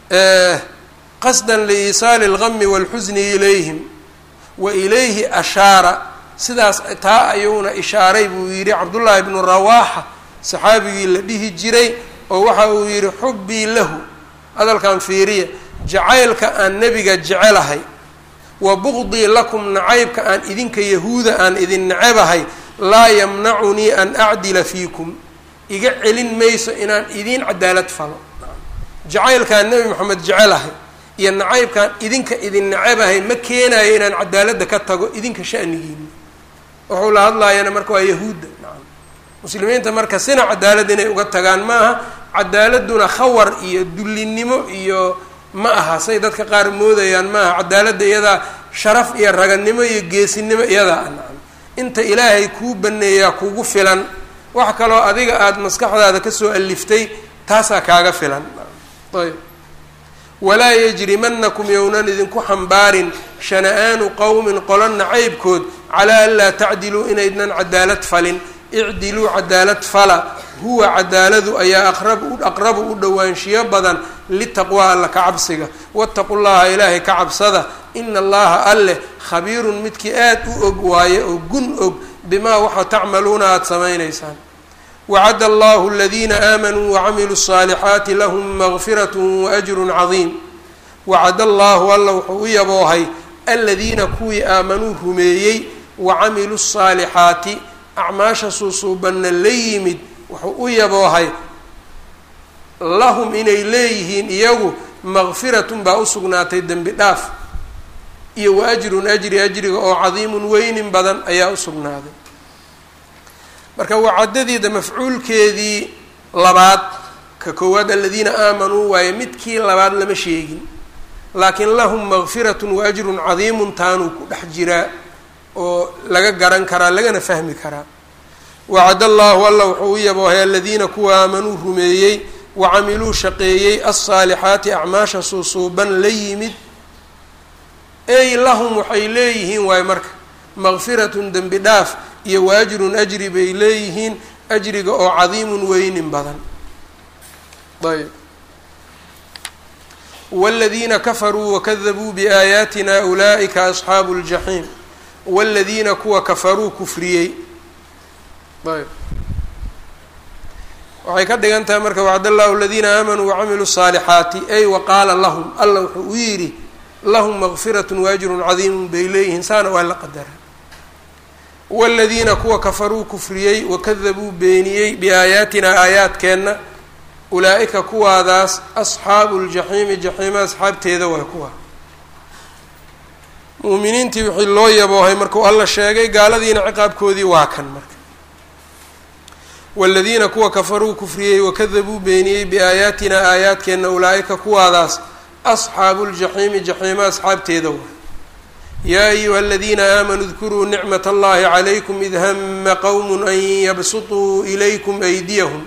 qasdan liiisaali اlgami wاlxusni ilayhim wa ilayhi ashaara sidaas taa ayuuna ishaaray buu yidhi cabdullaahi bnu rawaaxa saxaabigii la dhihi jiray oo waxa uu yidhi xubbii lahu hadalkan fiiriya jacaylka aan nebiga jecelahay wa buqdii lakum nacaybka aan idinka yahuuda aan idin nacebahay laa yamnacunii an acdila fiikum iga celin mayso inaan idiin cadaalad falo jacaylkaan nebi moxamed jecelahay iyo nacaybkaan idinka idin nacebahay ma keenayo inaan cadaaladda ka tago idinka shanigiina wuxuu la hadlaayana marka waa yahuudda nacam muslimiinta marka sina cadaalad inay uga tagaan maaha cadaaladuna khawar iyo dullinimo iyo ma aha say dadka qaar moodayaan maaha cadaaladda iyadaa sharaf iyo raganimo iyo geesinimo iyadaa nacam inta ilaahay kuu baneeyaa kugu filan wax kaloo adiga aada maskaxdaada kasoo aliftay taasaa kaaga filan ayb walaa yajrimanakum yownan idinku xambaarin shana-aanu qowmin qolo nacaybkood calaa an laa tacdiluu inaydnan cadaalad falin icdiluu cadaalad fala huwa cadaaladu ayaa aqrab aqrabu u dhowaanshiyo badan litaqwaa alla ka cabsiga waataqu llaha ilaahay ka cabsada ina allaha alleh khabiirun midkii aad u og waaye oo gun og bimaa waxa tacmaluuna aada samaynaysaan wacad allahu aladiina aamanuu wacamiluu الصaalixaati lahum magfirat waajru cadiim wacad allahu alla wuxuu u yaboohay aladiina kuwii aamanuu rumeeyey wacamiluu الصaalixaati acmaasha suusuubanna la yimid wuxuu u yaboohay lahum inay leeyihiin iyagu maqfiratun baa usugnaatay dembi dhaaf iyo wa ajrun ajri ajriga oo cadiimun weynin badan ayaa usugnaaday marka wacadadiida mafcuulkeedii labaad ka koowaad aladiina aamanuu waaye midkii labaad lama sheegin laakiin lahum maqfiratun wa ajrun cadiimun taanuu ku dhex jiraa oo laga garan karaa lagana fahmi karaa wacad allaahu alla wuxuu u yaboohay aladiina kuwa aamanuu rumeeyey wa camiluu shaqeeyey alsaalixaati acmaasha suusuuban la yimid ey lahum waxay leeyihiin waayo marka maqfiratun dembi dhaaf iyo wa ajrun ajri bay leeyihiin ajriga oo cadiimun weynin badan ayb wاladiina kafaruu wakadabuu biaayaatina ulaa'ika asxaabu اljaxiim wاladiina kuwa kafaruu kufriyey ayb waxay ka dhigan tahay marka wacd allahu aladiina aamanuu wacamiluu الصaalixaati ay waqaala lahum alla wuxuu u yidhi lahum maqfirat waajrun cadiimun bay leeyihiin saana waa la qadara wاladiina kuwa kafaruu kufriyey wakadabuu beeniyey biaayaatina aayaadkeenna ulaa-ika kuwaadaas asxaabu ljaxiimi jaxiima asxaabteeda waa kuwa muuminiintii wixii loo yaboohay markuu alla sheegay gaaladiina ciqaabkoodii waa kan marka waaladiina kuwa kafaruu kufriyey wakadabuu beeniyey biaayaatina aayaadkeenna ulaa-ika kuwaadaas asxaabu ljaxiimi jaxiima asxaabteeda waa yaa ayuha aladiina aamanuu dkuruu nicmat allahi calaykum id hama qowm an yabsutuu ilaykum aydiyahum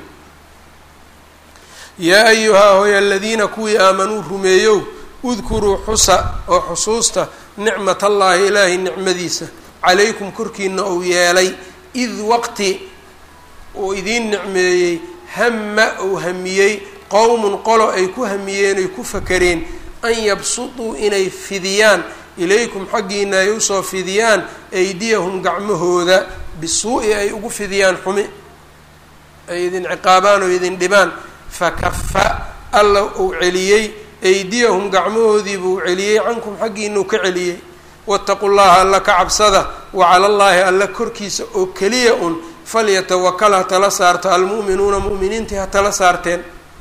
yaa ayuhaa hoy aladiina kuwii aamanuu rumeeyow udkuruu xusa oo xusuusta nicmat allaahi ilaahay nicmadiisa calaykum korkiina uu yeelay id waqti uu idiin nicmeeyey hama uu hamiyey qowmun qolo ay ku hamiyeen ay ku fakareen an yabsutuu inay fidiyaan ilaykum xaggiina ay usoo fidiyaan aydiyahum gacmahooda bisuu-i ay ugu fidiyaan xumi ay idin ciqaabaan oo idin dhibaan fakafa alla uu celiyey aydiyahum gacmahoodii buu celiyey cankum xaggiinuu ka celiyey waataqu llaha alla ka cabsada wa cala llaahi alla korkiisa oo keliya un falyatawakal ha tala saarto almu'minuuna mu'miniintii ha tala saarteen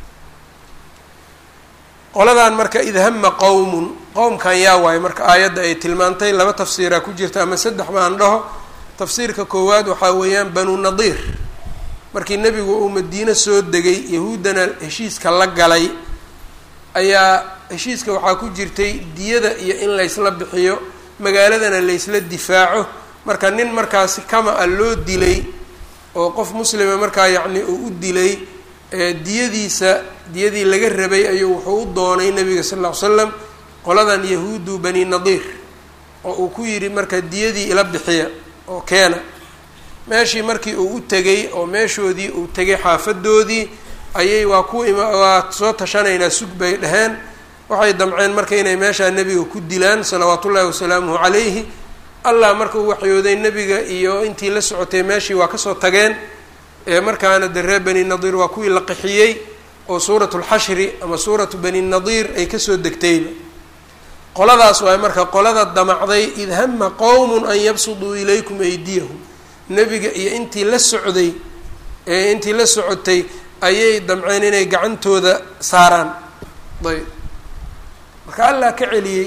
qoladan marka id hama qowmun qowmkan yaa waayo marka aayadda ay tilmaantay laba tafsiiraa ku jirta ama saddex baan dhaho tafsiirka koowaad waxaa weeyaan banu nadiir markii nebigu uu madiine soo degay yahuuddana heshiiska la galay ayaa heshiiska waxaa ku jirtay diyada iyo in laysla bixiyo magaaladana laysla difaaco marka nin markaasi kama a loo dilay oo qof muslima markaa yacni uu u dilay diyadiisa diyadii laga rabay ayuu wuxuu u doonay nabiga sal ll ly slam qoladan yahuudu bani nadiir oo uu ku yidhi marka diyadii ila bixiya oo keena meeshii markii uu u tegay oo meeshoodii uu tegay xaafadoodii ayay waa ku ima waa soo tashanaynaa sug bay dhaheen waxay damceen marka inay meeshaa nebiga ku dilaan salawaat ullaahi wasalaamuhu calayhi allah marka uu waxyooday nebiga iyo intii la socotay meeshii waa kasoo tageen ee markaana de reer bani nadiir waa kuwii la qixiyey oo suuratu lxashri ama suuratu bani nadiir ay kasoo degtayba qoladaas waay marka qolada damacday id hama qowmun an yabsuduu ilaykum aydiyahum nebiga iyo intii la socday ee intii la socotay ayay damceen inay gacantooda saaraan ayb marka allah ka celiyey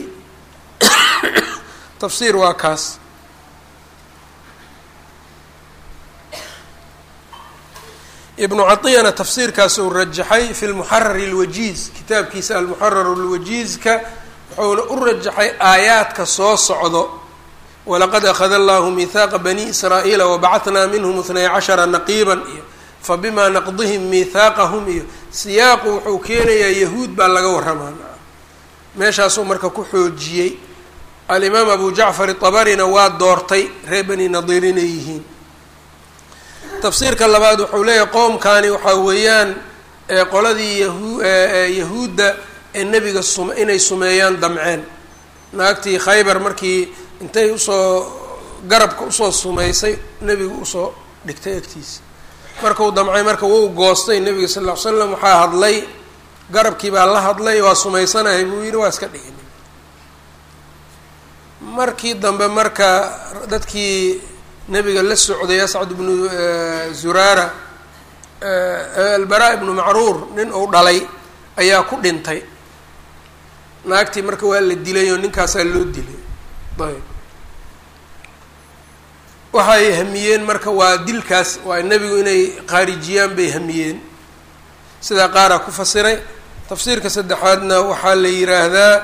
tafsiir waa kaas ibnu caطiyana tafsiirkaas uu rajaxay fi lmuxarar اlwajiiz kitaabkiisa almuxarar اlwajiizka wuxuuna u rajaxay aayaadka soo socdo walaqad akhada allahu mihaaqa bani israa'iila wabacatnaa minhum itnay cashara naqiiban iyo fabima naqdihim mihaaqahum iyo siyaaqu wuxuu keenayaa yahuud baa laga warramaa meeshaasuu marka ku xoojiyey alimaam abu jacfar iطabarina waa doortay reer bani nadiir inay yihiin tafsiirka labaad wuxuu leeyahay qowmkani waxaa weeyaan qoladii yahu yahuudda ee nebiga sum inay sumeeyaan damceen naagtii khaybar markii intay usoo garabka usoo sumaysay nebigu usoo dhigtay agtiisa markuu damcay marka wuu goostay nebiga sal ll ly slam waxaa hadlay garabkii baa la hadlay waa sumaysanahay buu yidhi waa iska dhigin markii dambe marka dadkii nebiga la socday ascad bnu zuraara albaraa ibnu macruur nin uu dhalay ayaa ku dhintay naagtii marka waa la dilay oo ninkaasaa loo dilay ayb waxay hamiyeen marka waa dilkaas waa nebigu inay khaarijiyaan bay hamiyeen sidaa qaaraa ku fasiray tafsiirka saddexaadna waxaa la yiraahdaa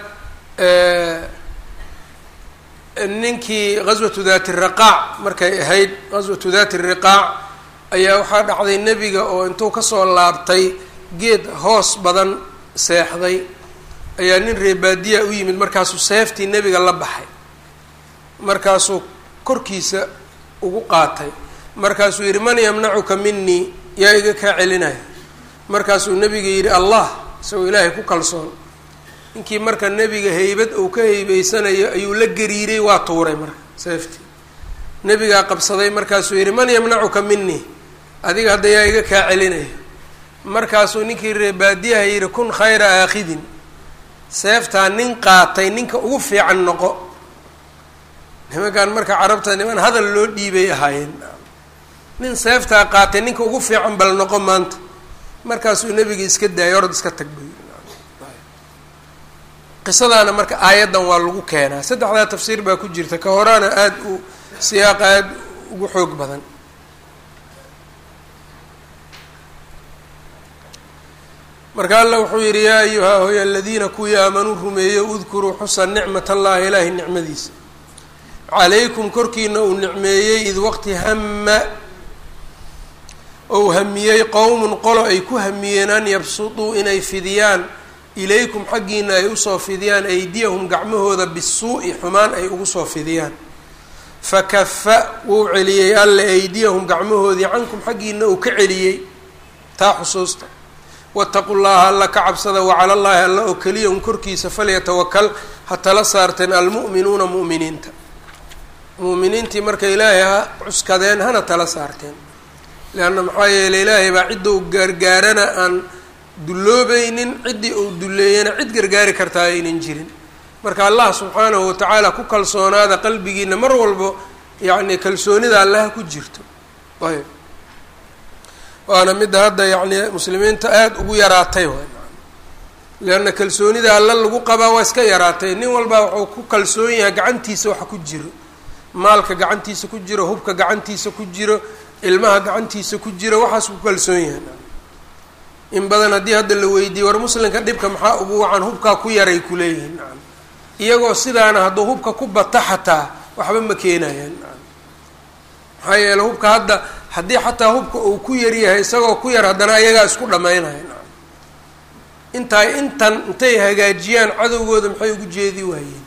ninkii ghaswatu daati riqaac markay ahayd ghaswatu daati riqaac ayaa waxaa dhacday nebiga oo intuu kasoo laabtay geed hoos badan seexday ayaa nin reebaadiya u yimid markaasuu seeftii nebiga la baxay markaasuu korkiisa ugu qaatay markaasuu yidhi man yamnacuka minii yaa iga kaa celinaya markaasuu nebiga yidhi allah isagoo ilaahay ku kalsoon ninkii marka nebiga heybad uu ka heybeysanayo ayuu la gariiray waa tuuray marka seeftii nebigaa qabsaday markaasuu yidhi man yamnacuka minii adiga hadda yaa iga kaa celinaya markaasuu ninkii reebaadiyaha yidhi kun khayra aakhidin seeftaa nin qaatay ninka ugu fiican noqo nimankan marka carabta niman hadal loo dhiibay ahaayeen nin seeftaa qaatay ninka ugu fiican bal noqo maanta markaasuu nebiga iska daayay orod iska tag bay qisadaana marka aayaddan waa lagu keenaa saddexdaa tafsiir baa ku jirta ka horaana aada u siyaaqa aada ugu xoog badan marka alla wuxuu yidhi yaa ayuhaa hoy aladiina kuwii aamanuu rumeeyo udkuruu xusa nicmat allahi ilaahi nicmadiisa calaykum korkiina uu nicmeeyey id waqti hama ou hamiyey qowmun qolo ay ku hamiyeen an yabsutuu inay fidiyaan ilaykum xaggiina ay usoo fidiyaan aydiyahum gacmahooda bisuu'i xumaan ay ugu soo fidiyaan fakafa wuu celiyey alle aydiyahum gacmahoodii cankum xaggiina uu ka celiyey taa xusuusta waataqu llaha alla ka cabsada wacala llaahi alla oo keliya un korkiisa falyatawakal ha tala saarteen almu'minuuna mu'miniinta mu'miniintii marka ilaahay ha cuskadeen hana tala saarteen leanna maxaa yeeley ilaahay baa cidda uu gaargaarana aan dulloobaynin ciddii uu dulleeyana cid gargaari kartaa aynan jirin marka allah subxaanahu watacaala ku kalsoonaada qalbigiina mar walbo yacni kalsoonida allaha ku jirto ayb waana midda hadda yacni muslimiinta aada ugu yaraatay waay leanna kalsoonida alla lagu qabaa waa iska yaraatay nin walbaa wuxuu ku kalsoon yahay gacantiisa waxa ku jiro maalka gacantiisa ku jiro hubka gacantiisa ku jiro ilmaha gacantiisa ku jiro waxaas ku kalsoon yahay in badan haddii hadda la weydiiye war muslimka dhibka maxaa ugu wacan hubkaa ku yaray kuleeyihiin nacam iyagoo sidaana hadduu hubka ku bata xataa waxba ma keenayaan nacam maxaa yeele hubka hadda haddii xataa hubka uu ku yaryahay isagoo ku yar haddana ayagaa isku dhammaynaya nacam intaay intan intay hagaajiyaan cadowgooda maxay ugu jeedi waayeen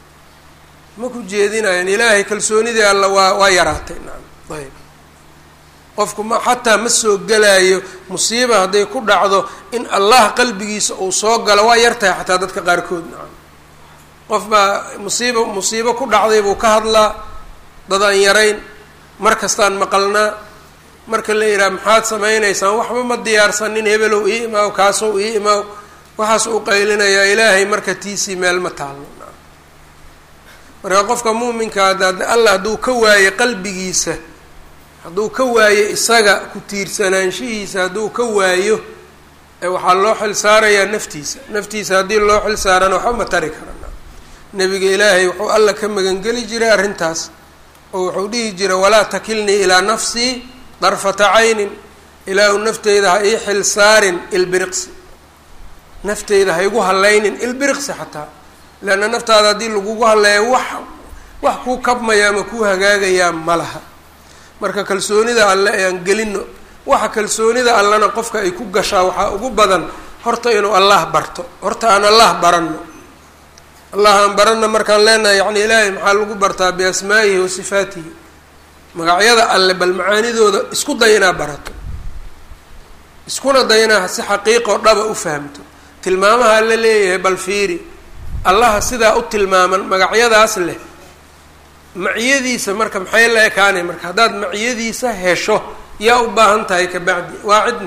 ma ku jeedinayaan ilaahay kalsoonidii alla waa waa yaraatay nacam ayb qofku ma xataa ma soo gelaayo musiiba hadday ku dhacdo in allah qalbigiisa uu soo galo waa yartahay xataa dadka qaarkood nacam qof baa musiiba musiibo ku dhacday buu ka hadlaa dad aan yarayn mar kastaan maqalnaa marka la yidhaha maxaad samaynaysaan waxba ma diyaarsanin hebelow ii imaaw kaasow ii imaaw waxaas uu qaylinayaa ilaahay marka tiisii meel ma taalno nacam marka qofka muuminka ada allah hadduu ka waaye qalbigiisa hadduu ka waayo isaga ku tiirsanaanshihiisa hadduu ka waayo waxaa loo xil saarayaa naftiisa naftiisa haddii loo xil saarana waxba ma tari karana nebiga ilaahay wuxuu alla ka magangeli jiray arrintaas oo wuxuu dhihi jiray walaa takilnii ilaa nafsii darfata caynin ilaahu nafteyda ha ii xil saarin ilbiriqsi nafteyda ha igu hallaynin ilbiriqsi xataa leanna naftaada haddii lagugu halleeyo wax wax kuu kabmaya ama kuu hagaagayaa ma laha marka kalsoonida alle ayaan gelino waxa kalsoonida allena qofka ay ku gashaa waxaa ugu badan horta inuu allah barto horta aan allah baranno allah aan baranna markaan leenahay yacni ilaahay maxaa lagu bartaa biasmaa'ihi wa sifaatihi magacyada alle bal macaanidooda isku day inaa barato iskuna day inaa si xaqiiqoo dhaba u fahamto tilmaamaha la leeyahay bal fiiri allaha sidaa u tilmaaman magacyadaas leh maciyadiisa marka maxay la ekaanay marka haddaad maciyadiisa hesho yaa u baahan tahay ka bacdi waa cidna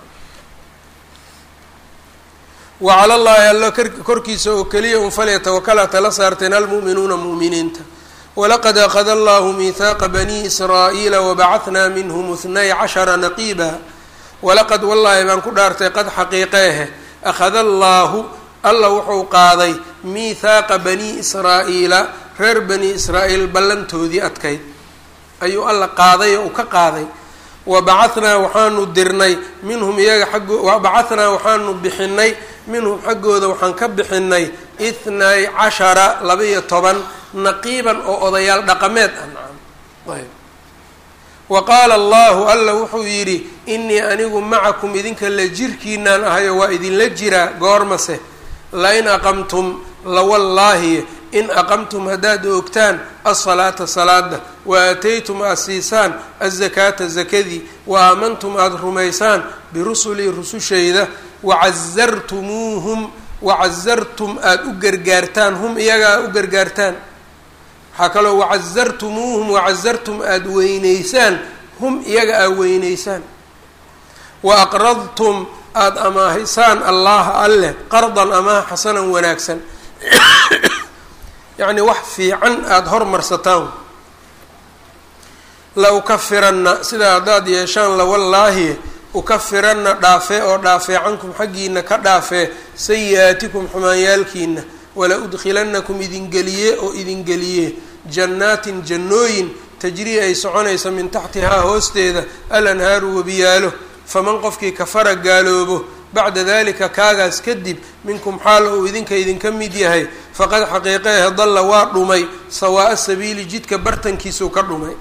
wa cala llaahi alla korkiisa oo keliya un falyatawakala tala saarteen almu'minuuna mu'miniinta walaqad akada allahu miihaaqa bani israa'iila wabacatnaa minhum ithnay cashara naqiiba walaqad wallaahi baan ku dhaartay qad xaqiiqeehe akhada allaahu alla wuxuu qaaday miithaaqa banii israa'iila reer bani israa'iil ballantoodii adkayd ayuu alla qaaday oo uu ka qaaday wa bacanaa waxaanu dirnay minhum iyaga xaggoo wa bacanaa waxaanu bixinay minhum xaggooda waxaan ka bixinay ithnay cashara laba-iyo toban naqiiban oo odayaal dhaqameed ah nacam ayb wa qaala allahu alla wuxuu yidhi inii anigu macakum idinka la jirkiinaan ahayo waa idinla jiraa goormase lain aqamtum lawallaahi in aqamtum haddaad oogtaan alsalaata salaada wa aataytum aada siisaan azakaata zakadii wa aamantum aada rumaysaan birusulii rusushayda wacasartumuuhum wacasartum aada u gargaartaan hum iyaga aad u gargaartaan waxaa kaloo wacasartumuuhum wacasartum aada weyneysaan hum iyaga aad weyneysaan wa aqradtum aada amaahisaan allaha alleh qardan amaah xasanan wanaagsan yacni wax fiican aada hormarsataan la ukafiranna sidaa haddaad yeeshaan lawallaahi ukafiranna dhaafee oo dhaafee cankum xaggiina ka dhaafee sayi-aatikum xumaanyaalkiina wala udkhilanakum idingeliye oo idingeliye jannaatin jannooyin tajrii ay soconaysa min taxtihaa hoosteeda alanhaaru webiyaalo faman qofkii kafara gaaloobo bacda dalika kaagaas kadib minkum xaal uu idinka idinka mid yahay faqad xaqiiqeehe dalla waa dhumay sawaa'a sabiili jidka bartankiisuu ka dhumay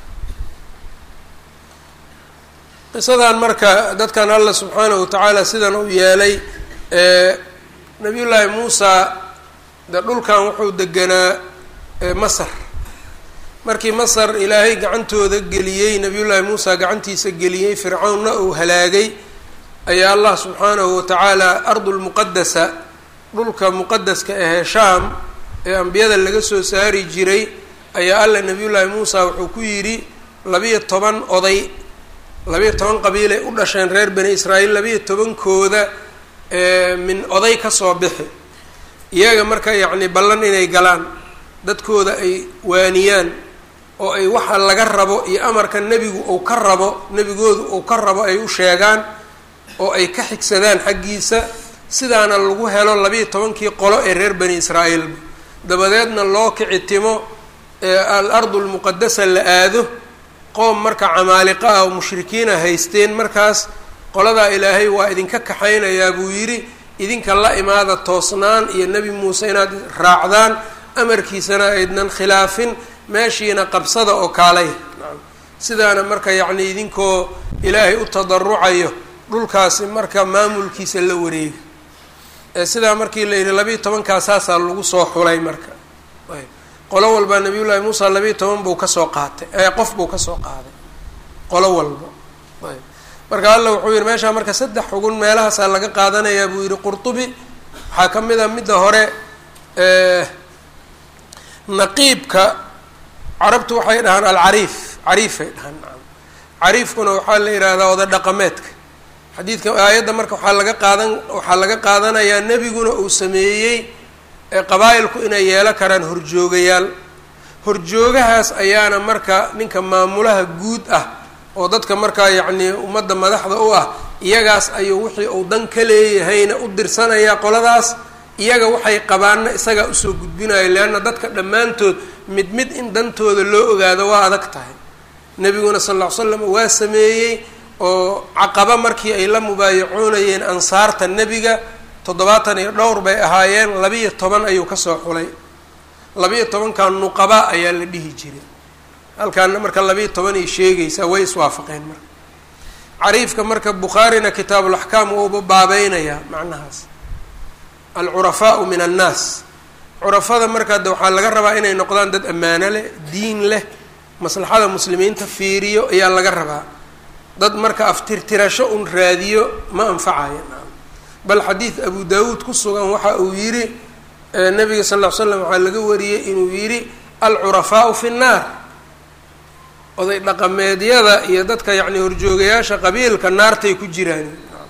qisadan marka dadkan alla subxaanahu watacaala sidan uu yeelay nabiyullaahi muusa de dhulkan wuxuu deganaa masar markii masar ilaahay gacantooda geliyey nabiyullaahi muusa gacantiisa geliyey fircawnna uu halaagay ayaa allah subxaanahu watacaala ardulmuqadasa dhulka muqadaska ahee shaam ee ambiyada laga soo saari jiray ayaa alla nabiyullaahi muusa wuxuu ku yidhi labiyo toban oday labiyo toban qabiilay u dhasheen reer bani israa'iil labiyo tobankooda min oday kasoo bixi iyaga marka yacni ballan inay galaan dadkooda ay waaniyaan oo ay waxa laga rabo iyo amarka nebigu uu ka rabo nebigoodu uu ka rabo ay u sheegaan oo ay ka xigsadaan xaggiisa sidaana lagu helo labiiyo tobankii qolo ee reer bani israa'iilba dabadeedna loo kicitimo al ardu lmuqadasa la aado qoom marka camaaliqa ah oo mushrikiina haysteen markaas qoladaa ilaahay waa idinka kaxaynayaa buu yidhi idinka la imaada toosnaan iyo nebi muuse inaad raacdaan amarkiisana aydnan khilaafin meeshiina qabsada oo kaalay sidaana marka yacni idinkoo ilaahay u tadarucayo dhulkaasi marka maamulkiisa la wareega sidaa markii la yidhi labiiyo tobankaa saasaa lagu soo xulay marka qolo walba nabiyullaahi muusa labiiyo toban buu kasoo qaatay qof buu kasoo qaaday qolo walba marka alla wuxuu yihi meeshaa marka saddex xugun meelahaasaa laga qaadanayaa buu yihi qurtubi waxaa ka mid a midda hore naqiibka carabtu waxay dhahaan alcariif cariifay dhahaan cariifkuna waxaa la yidhaahdaa oda dhaqameedka xadiidka aayadda marka waxaa laga qaadan waxaa laga qaadanayaa nebiguna uu sameeyey qabaa'ilku inay yeelo karaan horjoogayaal horjoogahaas ayaana marka ninka maamulaha guud ah oo dadka markaa yacnii ummadda madaxda u ah iyagaas ayuu wixii uu dan ka leeyahayna u dirsanayaa qoladaas iyaga waxay qabaanna isagaa usoo gudbinayo leanna dadka dhammaantood mid mid in dantooda loo ogaado waa adag tahay nebiguna sal lla ly slam waa sameeyey oo caqaba markii ay la mubaayacoonayeen ansaarta nebiga toddobaatan iyo dhowr bay ahaayeen labiiyo toban ayuu kasoo xulay labiiyo tobanka nuqaba ayaa la dhihi jiray halkaana marka labiiyo toban ay sheegaysaa way iswaafaqeen marka cariifka marka bukhaarina kitaabulaxkaam uuba baabeynayaa macnahaas alcurafaau min annaas curafada marka de waxaa laga rabaa inay noqdaan dad ammaano leh diin leh maslaxada muslimiinta fiiriyo ayaa laga rabaa dad marka aftirtirasho un raadiyo ma anfacayo bal xadiid abu daawuud ku sugan waxa uu yidhi nabiga sal ll ly slam waxaa laga wariyey inuu yidhi alcurafaau fi nnaar oday dhaqameedyada iyo dadka yacni horjoogayaasha qabiilka naartay ku jiraan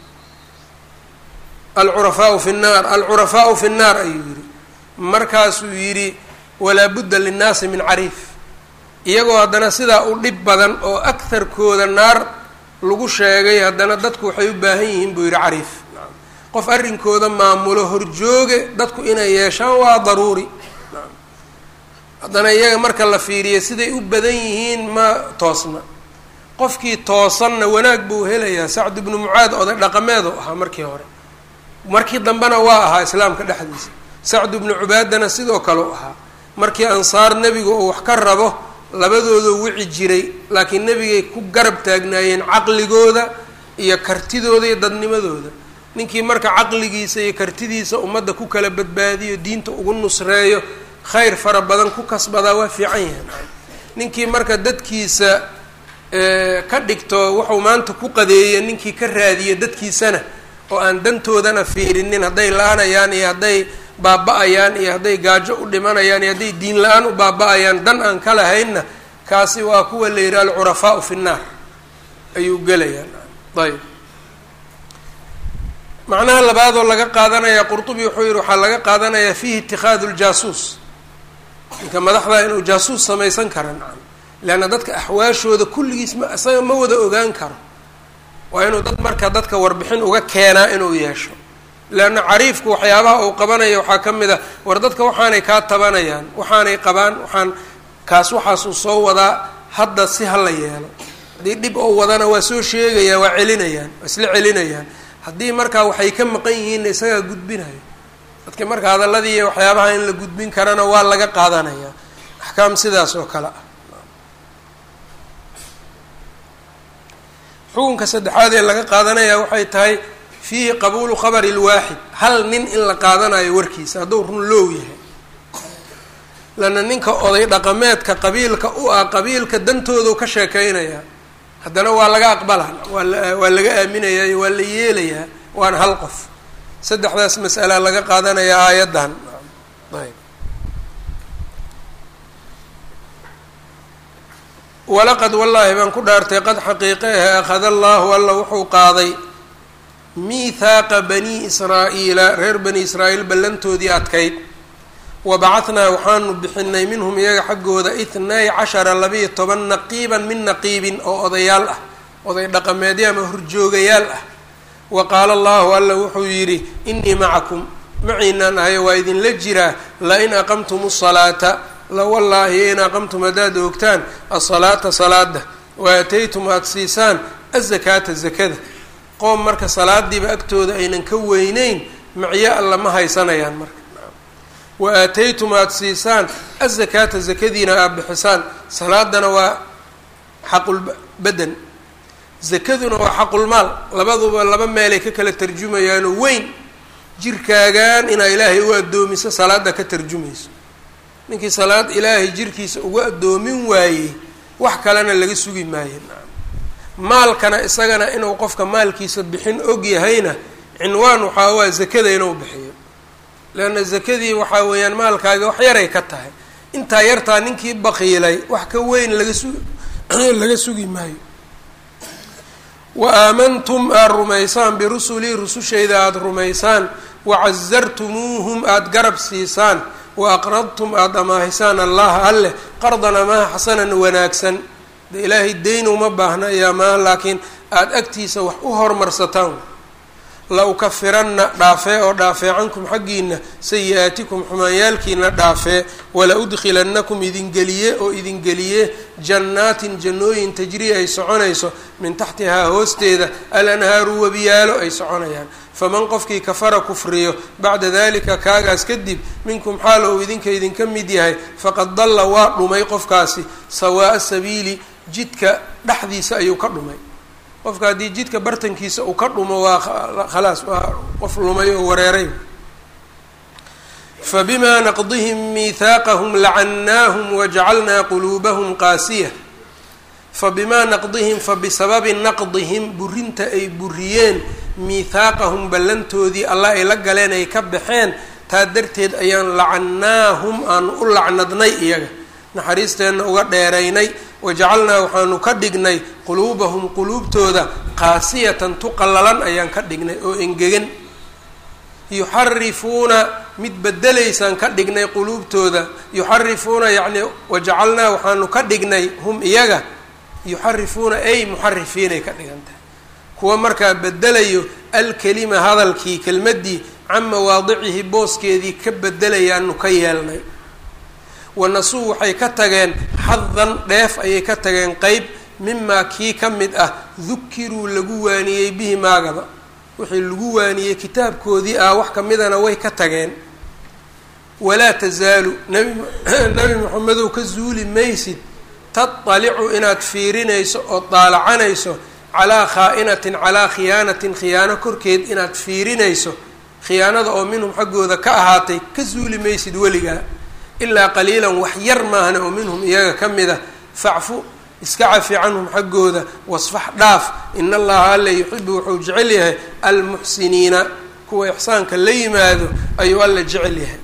alcurafaau fi nnaar alcurafaau fi nnaar ayuu yidhi markaasuu yidhi walaa budda linnaasi min cariif iyagoo haddana sidaa u dhib badan oo agharkooda naar lagu sheegay haddana dadku waxay u baahan yihiin buu yidhi cariif qof arrinkooda maamulo horjooge dadku inay yeeshaan waa daruuri haddana iyaga marka la fiiriya siday u badan yihiin ma toosna qofkii toosanna wanaag buu helayaa sacd ibnu mucaad oday dhaqameedu ahaa markii hore markii dambena waa ahaa islaamka dhexdiisa sacd ibnu cubaadana sidoo kale u ahaa markii ansaar nebigu uu wax ka rabo labadoodu wici jiray laakiin nebigay ku garab taagnaayeen caqligooda iyo kartidooda iyo dadnimadooda ninkii marka caqligiisa iyo kartidiisa ummadda ku kala badbaadiyo diinta ugu nusreeyo khayr fara badan ku kasbadaa waa fiican yahay ninkii marka dadkiisa ka dhigto wuxuu maanta ku qadeeya ninkii ka raadiya dadkiisana oo aan dantoodana fiirinin hadday la-anayaan iyo hadday baaba-ayaan iyo hadday gaajo u dhimanayaan iyo hadday diin la-aan u baaba-ayaan dan aan ka lahaynna kaasi waa kuwa la yidhaha alcurafaau fi nnaar ayuu gelayaa ayb macnaha labaadoo laga qaadanaya qurtubi wuxuu yihi waxaa laga qaadanayaa fiihi itikaadu ljaasuus ninka madaxdaa inuu jaasuus samaysan kara nacam leanna dadka axwaashooda kulligiis ma isaga ma wada ogaan karo waa inuu dad marka dadka warbixin uga keenaa inuu yeesho leanna cariifku waxyaabaha uu qabanaya waxaa ka mid a war dadka waxaanay kaa tabanayaan waxaanay qabaan waxaan kaas waxaasuu soo wadaa hadda si ha la yeelo haddii dhib oo wadana waa soo sheegayaan waa celinayaan waa isla celinayaan haddii markaa waxay ka maqan yihiinna isagaa gudbinayo dadka marka hadalladii iyo waxyaabaha in la gudbin karana waa laga qaadanaya axkaam sidaas oo kale ah xukunka saddexaad ee laga qaadanaya waxay tahay fiihi qabuulu khabari lwaaxid hal nin in la qaadanayo warkiisa hadduu run loow yahay lana ninka oday dhaqameedka qabiilka u ah qabiilka dantoodu ka sheekeynaya haddana waa laga aqbala waa waa laga aaminayaa waa la yeelayaa waana hal qof saddexdaas mas'ala laga qaadanaya aayaddan ayb walaqad wallaahi baan ku dhaartay qad xaqiiqe ahe akhada allaahu alla wuxuu qaaday miithaaqa bani israa'iila reer bani israa'iil ballantoodii adkayd wa bacahnaa waxaanu bixinay minhum iyaga xaggooda ithnay cashara labiiyo toban naqiiban min naqiibin oo odayaal ah oday dhaqameedyo ama horjoogayaal ah wa qaala allahu alla wuxuu yidhi innii macakum maciinaan ahayo waa idinla jiraa lain aqamtum salaata la wallaahi in aqamtum haddaad oogtaan asalaata salaada wa aataytum aada siisaan azakaata zakada qoom marka salaadiiba agtooda aynan ka weyneyn macyo alla ma haysanayaan marka wa aataytum aada siisaan azakaata zakadiina aada bixisaan salaadana waa xaqulbadan zakaduna waa xaqulmaal labaduba laba meelay ka kala tarjumayaanoo weyn jirkaagan inaa ilaahay u addoomiso salaada ka tarjumayso ninkii salaad ilaahay jirkiisa uga addoomin waayey wax kalena laga sugi maayo maalkana isagana inuu qofka maalkiisa bixin og yahayna cinwaan waxaa waa zakada inuu bixiyo leanna zakadii waxaa weeyaan maalkaaga wax yaray ka tahay intaa yartaa ninkii baqiilay wax ka weyn laga su laga sugi maayo wa aamantum aada rumaysaan birusulii rusushayda aada rumaysaan wacasartumuuhum aada garab siisaan wa aqradtum aada amaahisaan allaha alleh qardan amaaha xasanan wanaagsan de ilaahay deyn uma baahna iyo amaan laakiin aada agtiisa wax u hormarsataan la ukafiranna dhaafee oo dhaafee cankum xaggiina sayi-aatikum xumaanyaalkiina dhaafee wala udkhilannakum idingeliye oo idingeliye jannaatin jannooyin tajrii ay soconayso min taxtihaa hoosteeda alanhaaru webiyaalo ay soconayaan faman qofkii kafara kufriyo bacda dalika kaagaas kadib minkum xaal ou idinka idinka mid yahay faqad dalla waa dhumay qofkaasi sawaa'a sabiili jidka dhexdiisa ayuu ka dhumay qofka haddii jidka bartankiisa uu ka dhumo waa khalaas waa qof lumay oo wareeray fabimaa naqdihim miihaaqahum lacannaahum wajacalnaa quluubahum qaasiya fabimaa naqdihim fabisababi naqdihim burinta ay buriyeen miithaaqahum ballantoodii allah ay la galeen ay ka baxeen taa darteed ayaan lacannaahum aanu u lacnadnay iyaga naxariisteenna uga dheeraynay wajacalnaa waxaanu ka dhignay quluubahum quluubtooda qaasiyatan tuqallalan ayaan ka dhignay oo engegan yuxarifuuna mid bedelaysaan ka dhignay quluubtooda yuxarifuuna yacni wajacalnaa waxaanu ka dhignay hum iyaga yuxarifuuna ay muxarifiinay ka dhigan tahay kuwa markaa bedelayo alkelima hadalkii kelmaddii can mawaadicihi booskeedii ka bedelayaanu ka yeelnay wanasuu waxay ka tageen xadan dheef ayay ka tageen qeyb mimaa kii ka mid ah dukiruu lagu waaniyey bihi maagaba wixii lagu waaniyey kitaabkoodii ah wax kamidana way ka tageen walaa tasaalu nabi nabi maxamedow ka zuuli maysid tatalicu inaad fiirinayso oo daalacanayso calaa khaa'inatin calaa khiyaanatin khiyaano korkeed inaad fiirinayso khiyaanada oo minhum xaggooda ka ahaatay ka zuuli maysid weligaa ilaa qaliilan wax yar maahna oo minhum iyaga ka mid a facfu iska cafi canhum xaggooda wasfax dhaaf in allaha alla yuxibu wuxuu jecel yahay almuxsiniina kuwa ixsaanka la yimaado ayuu alla jecel yahay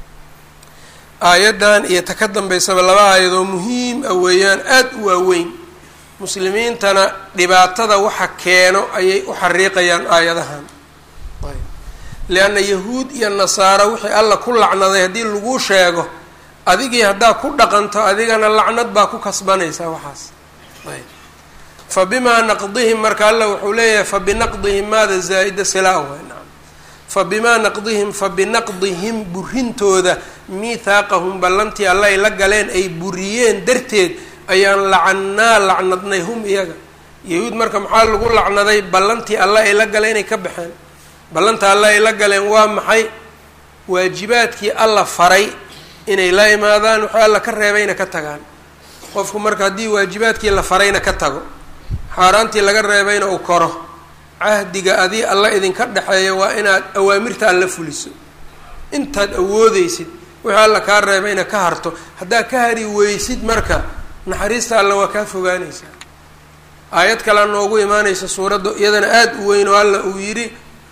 aayaddan iyo ta ka dambaysaba laba aayadoo muhiim ah weeyaan aada u waaweyn muslimiintana dhibaatada waxa keeno ayay u xariiqayaan aayadahan lianna yahuud iyo nasaaro wixii alla ku lacnaday haddii lagu sheego adigii haddaa ku dhaqanto adigana lacnad baa ku kasbanaysaa waxaas ayb fa bimaa naqdihim marka alla wuxuu leeyahay fa binaqdihim maada zaa-ida silaa way nacam fa bimaa naqdihim fa binaqdihim burintooda miithaaqahum ballantii alla ay la galeen ay buriyeen darteed ayaan lacannaa lacnadnay hum iyaga yahuud marka maxaa lagu lacnaday ballantii alla ay la galeen inay ka baxeen ballanta alla ay la galeen waa maxay waajibaadkii alla faray inay la imaadaan wuxuu alla ka reebayna ka tagaan qofku marka haddii waajibaadkii la farayna ka tago xaaraantii laga reebayna uu koro cahdiga adii alla idinka dhexeeya waa inaad awaamirta alla fuliso intaad awoodeysid wixii alla kaa reebayna ka harto haddaa ka hari weysid marka naxariista alla waa kaa fogaanaysaa aayad kalea noogu imaanaysa suuradda iyadana aada u weyn oo alla uu yidhi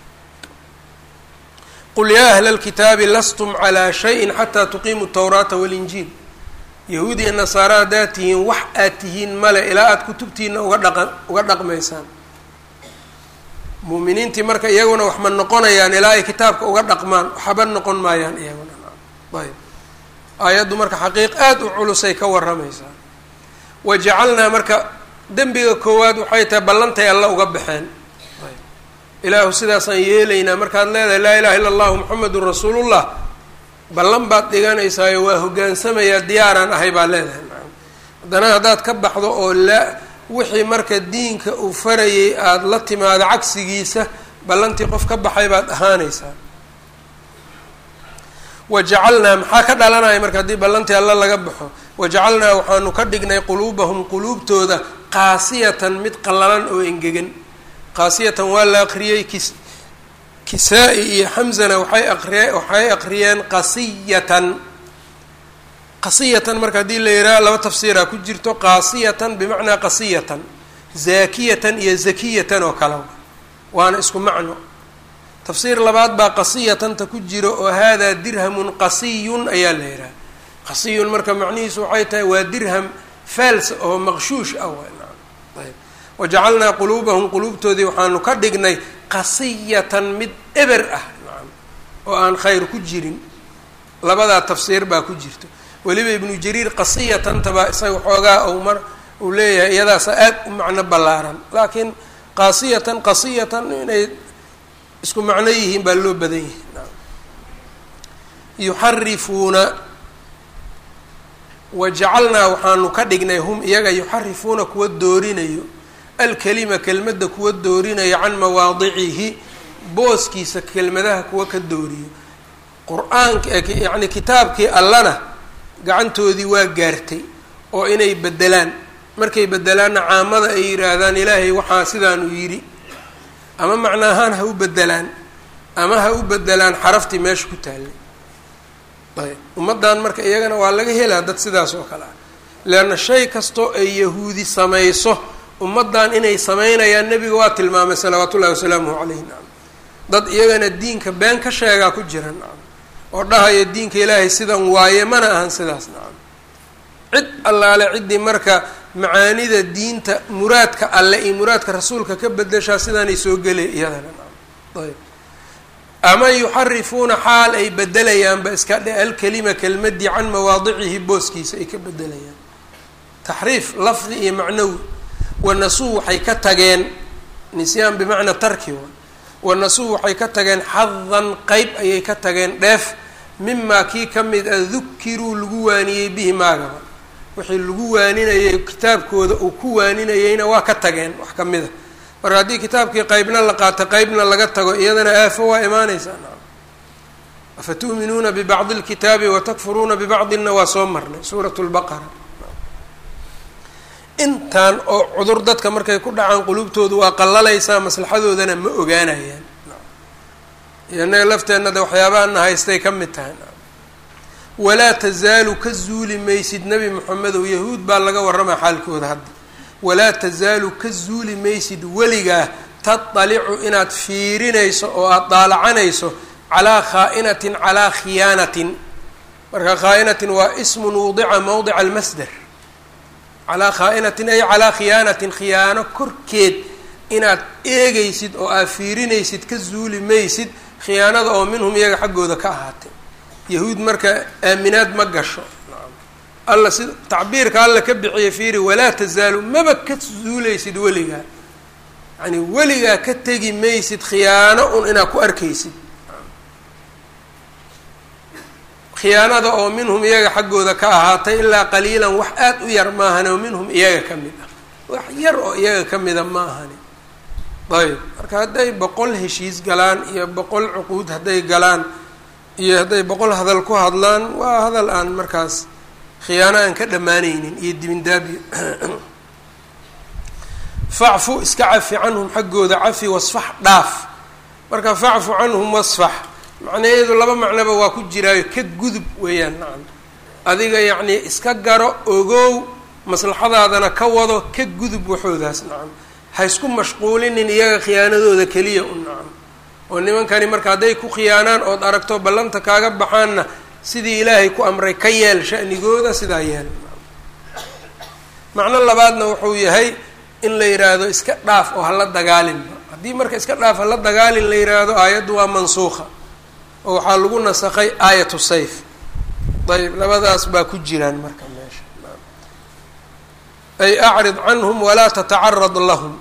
qul yaa ahla alkitaabi lastum calaa shayin xataa tuqiimu tawraata walinjiil yahuud iyo nasaare haddaad tihiin wax aad tihiin male ilaa aada kutubtiina uga dhaqa uga dhaqmaysaan muuminiintii marka iyaguna wax ma noqonayaan ilaa ay kitaabka uga dhaqmaan waxba noqon maayaan iyaguna ayb aayaddu marka xaqiiq aada u culusay ka warramaysaa wa jacalnaa marka dembiga koowaad waxay tahay ballantay alla uga baxeen ilaahu sidaasaan yeelaynaa markaad leedahay laa ilaha illa allahu muxamedun rasuulullah ballan baad dhiganaysaayo waa hogaansamayaa diyaaraan ahay baa leedahay haddana haddaad ka baxdo oo la wixii marka diinka uu farayay aada la timaado cagsigiisa ballantii qof ka baxay baad ahaanaysaa wajacalnaa maxaa ka dhalanaya marka haddii ballantii alla laga baxo wajacalnaa waxaanu ka dhignay quluubahum quluubtooda qaasiyatan mid qallalan oo engegan qaasiyatan waa la aqriyey kis kisaa-i iyo xamzana waxay aqriye waxay aqriyeen qasiyatan qasiyatan marka haddii la yidhaha laba tafsiiraa ku jirto qaasiyatan bimacnaa qasiyatan zaakiyatan iyo zakiyatan oo kale waana isku macno tafsiir labaad baa qasiyatanta ku jiro oo haadaa dirhamun qasiyun ayaa la yidhaha qasiyun marka macnihiisu waxay tahay waa dirham faals oo maqshuush ah ayb wajacalnaa quluubahum quluubtoodii waxaanu ka dhignay qasiyatan mid eber ah nacam oo aan khayr ku jirin labadaa tafsiir baa ku jirto weliba ibnu jariir qasiyatanta baa isaga xoogaa ou mar uu leeyahay iyadaasa aad u macno ballaaran laakiin qaasiyatan qasiyatan inay isku macno yihiin baa loo badan yihi yuxarifuuna wajacalnaa waxaanu ka dhignay hum iyaga yuxarifuuna kuwa doorinayo alkelima kelmadda kuwa doorinayo can mawaadicihi booskiisa kelmadaha kuwa ka dooriyo qur-aanka yacni kitaabkii allana gacantoodii waa gaartay oo inay bedelaan markay bedelaanna caamada ay yidhaahdaan ilaahay waxaa sidaanu yidhi ama macna ahaan ha u bedelaan ama ha u bedelaan xaraftii meesha ku taallay ayb ummaddan marka iyagana waa laga helaa dad sidaas oo kale ah leanna shay kastoo ay yahuudi samayso ummaddan inay samaynayaan nebiga waa tilmaamay salawaatu ullahi wasalaamuhu calayhi nacam dad iyagana diinka been ka sheegaa ku jira nacam oo dhahaya diinka ilaahay sidan waaye mana ahan sidaas nacam cid allaale ciddii marka macaanida diinta muraadka alle iyo muraadka rasuulka ka bedeshaa sidaanay soo gelay iyadana nacam ayb ama yuxarifuuna xaal ay bedelayaanba iska dhe alkelima kelmadii can mawaadicihi booskiisa ay ka bedelayaan taxriif lafdi iyo macnawi wanasuu waxay ka tageen nisyaan bimacnaa tarki wanasuu waxay ka tageen xadan qeyb ayay ka tageen dheef mimaa kii ka mid a dukiruu lagu waaniyey bihi maagaba wixii lagu waaninayay kitaabkooda uu ku waaninayeyna waa ka tageen wax ka mid a marka haddii kitaabkii qeybna la qaato qeybna laga tago iyadana aafo waa imaaneysaa afatu'minuuna bibacdi اlkitaabi watakfuruuna bibacdina waa soo marnay suurat lbaqara intan oo cudur dadka markay ku dhacaan qulubtoodu waa qallalaysaa maslaxadoodana ma ogaanayaan inaga lafteenna de waxyaabaana haystay ka mid tahay walaa tazaalu ka zuuli maysid nebi moxamedow yahuud baa laga warramaa xaalkooda hadda walaa tazaalu ka zuuli maysid weligaa tatalicu inaad fiirinayso oo aada daalacanayso calaa khaa'inatin calaa khiyaanatin marka khaa'inatin waa ismun wudica mawdica almasder calaa khaa'inatin ay calaa khiyaanatin khiyaano korkeed inaad eegaysid oo aad fiirinaysid ka zuuli maysid khiyaanada oo minhum iyaga xaggooda ka ahaatay yahuud marka aaminaad ma gasho alla si tacbiirka alla ka bixiyay fiiri walaa tazaalu maba ka zuulaysid weligaa yani weligaa ka tegi maysid khiyaano un inaad ku arkaysid khiyaanada oo minhum iyaga xaggooda ka ahaatay ilaa qaliilan wax aad u yar maahane oo minhum iyaga ka mid ah wax yar oo iyaga ka mida ma ahani ayb marka hadday boqol heshiis galaan iyo boqol cuquud hadday galaan iyo hadday boqol hadal ku hadlaan waa hadal aan markaas khiyaano aan ka dhammaanaynin iyo dibindaabyo facfu iska cafi canhum xaggooda cafi wasfax dhaaf marka facfu canhum wasfax macnaheedu laba macnoba waa ku jiraayo ka gudub weeyaan nacam adiga yacnii iska garo ogow maslaxadaadana ka wado ka gudub waxoodaas nacam ha isku mashquulinin iyaga khiyaanadooda keliya u nacam oo nimankani marka hadday ku khiyaanaan ood aragto ballanta kaaga baxaanna sidii ilaahay ku amray ka yeel sha'nigooda sidaa yeel macno labaadna wuxuu yahay in la yidhaahdo iska dhaaf oo hala dagaalinba haddii marka iska dhaaf hala dagaalin la yidhaahdo aayaddu waa mansuuqa oo waxaa lagu nasakay aayatu sayf ayb labadaas baa ku jiraan marka meesha ay acrid canhum walaa tatacarad lahum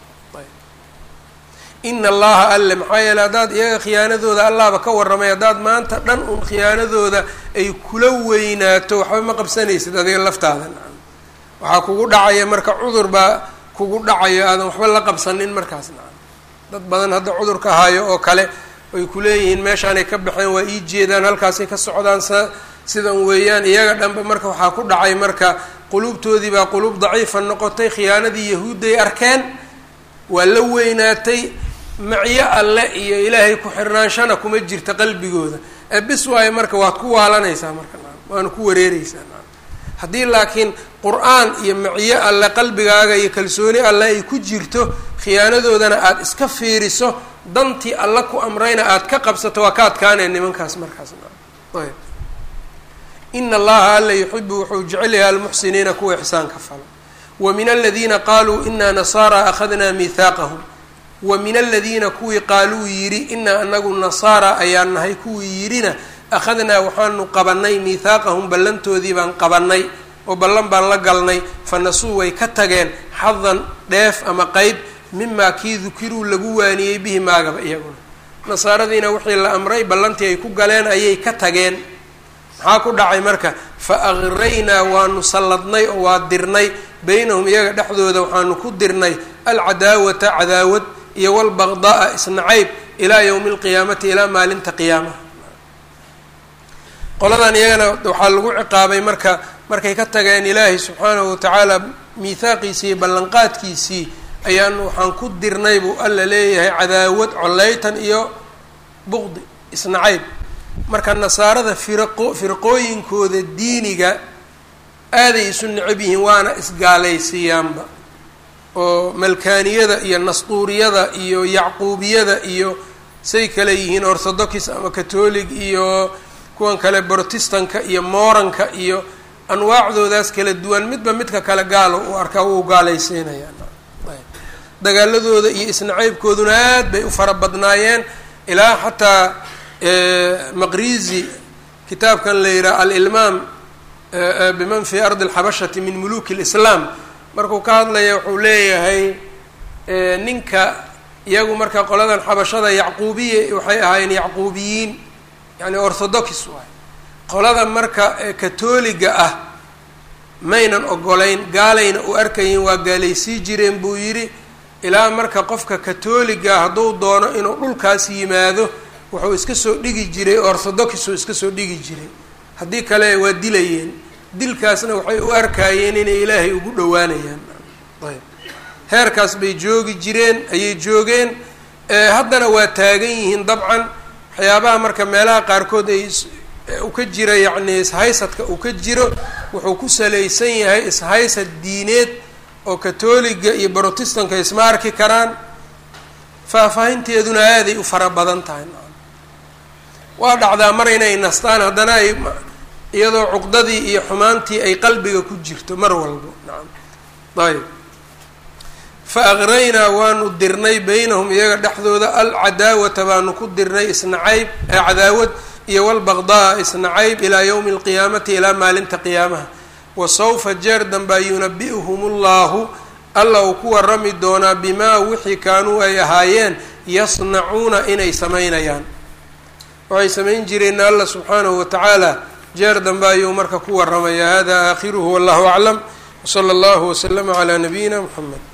ina allaha alle maxaa yeele haddaad iyaga khiyaanadooda allahba ka warramay haddaad maanta dhan un khiyaanadooda ay kula weynaato waxba ma qabsanaysid adiga laftaada nacam waxaa kugu dhacaya marka cudur baa kugu dhacayo aadan waxba la qabsanin markaas nacam dad badan hadda cudurka hayo oo kale ay kuleeyihiin meeshaanay ka baxeen waa ii jeedaan halkaasay ka socdaan sa sidan weeyaan iyaga dhanba marka waxaa ku dhacay marka quluubtoodii baa quluub daciifa noqotay khiyaanadii yahuudday arkeen waa la weynaatay macyo alle iyo ilaahay ku xirnaanshana kuma jirta qalbigooda ee bis waayo marka waad ku waalanaysaa marka naam waana ku wareereysaa naam haddii laakiin qur-aan iyo macyo alle qalbigaaga iyo kalsooni alle ay ku jirto khiyaanadoodana aada iska fiiriso dantii alla ku amrayna aada ka qabsato waa ka adkaanaya nimankaas markaas naam ayb ina allaha alla yuxibu wuxuu jecel yahay almuxsiniina kuwa ixsaanka falo wa min aladiina qaaluu inaa nasaara akhadnaa mihaaqahum wa min aladiina kuwii qaaluu yidhi inaa anagu nasaara ayaan nahay kuwii yidhina akhadnaa waxaanu qabanay mihaaqahum ballantoodii baan qabanay oo ballan baan la galnay fanasuu way ka tageen xadan dheef ama qeyb mimaa kii dukiruu lagu waaniyey bihi maagaba iyaguna nasaaradiina wixii la amray ballantii ay ku galeen ayay ka tageen maxaa ku dhacay marka fa agraynaa waanu salladnay oo waa dirnay beynahum iyaga dhexdooda waxaanu ku dirnay alcadaawata cadaawad iyo walbaqda'a isnacayb ilaa yowmi alqiyaamati ilaa maalinta qiyaamaha qoladan iyagana waxaa lagu ciqaabay marka markay ka tageen ilaahay subxaanahu watacaala miihaaqiisii iyo ballanqaadkiisii ayaanu waxaan ku dirnay buu alla leeyahay cadaawad coleytan iyo buqdi isnacayb marka nasaarada firaqo firqooyinkooda diiniga aaday isu necab yihiin waana isgaalaysiiyaanba oo malkaaniyada iyo nasduuriyada iyo yacquubiyada iyo say kale yihiin orthodox ama catolic iyo kuwan kale brotestanka iyo mooranka iyo anwaacdoodaas kala duwan midba midka kale gaalo uu arkaa wuu gaalaysiinayaan dagaaladooda iyo isnacaybkooduna aad bay u fara badnaayeen ilaa xataa maqrizi kitaabkan la yidhaha alilmaam biman fi ardi alxabashati min muluki lislaam markuu ka hadlaya wuxuu leeyahay ninka iyagu marka qoladan xabashada yacquubiya waxay ahaayeen yacquubiyiin yani orthodox waay qolada marka katoliga ah maynan ogolayn gaalayna u arkayin waa gaalaysii jireen buu yidhi ilaa marka qofka katoliga hadduu doono inuu dhulkaas yimaado wuxuu iska soo dhigi jiray orthodoxuu iska soo dhigi jiray haddii kale waa dilayeen dilkaasna waxay u arkaayeen inay ilaahay ugu dhowaanayaan ayb heerkaas bay joogi jireen ayay joogeen haddana waa taagan yihiin dabcan waxyaabaha marka meelaha qaarkood ay u ka jira yacni ishaysadka uu ka jiro wuxuu ku salaysan yahay ishaysad diineed oo katoliga iyo brotestanka isma arki karaan faahfaahinteeduna aaday u fara badan tahay waa dhacdaa mar inay nastaan haddana ay iyadoo cuqdadii iyo xumaantii ay qalbiga ku jirto mar walbo nacam ayb fa aqraynaa waanu dirnay baynahum iyaga dhexdooda alcadaawata baanu ku dirnay isnacayb cadaawad iyo walbaqdaa isnacayb ilaa yowmi alqiyaamati ilaa maalinta qiyaamaha wa sawfa jeer danbaa yunabi'uhum ullahu alla uu ku warami doonaa bimaa wixii kaanuu ay ahaayeen yasnacuuna inay samaynayaan waxay samayn jireenna alla subxaanahu watacaala jeer dambe ayuu marka ku waramaya hada aakhiruhu wallahu aclam wsala allahu waslama calaa nabiyina muxamed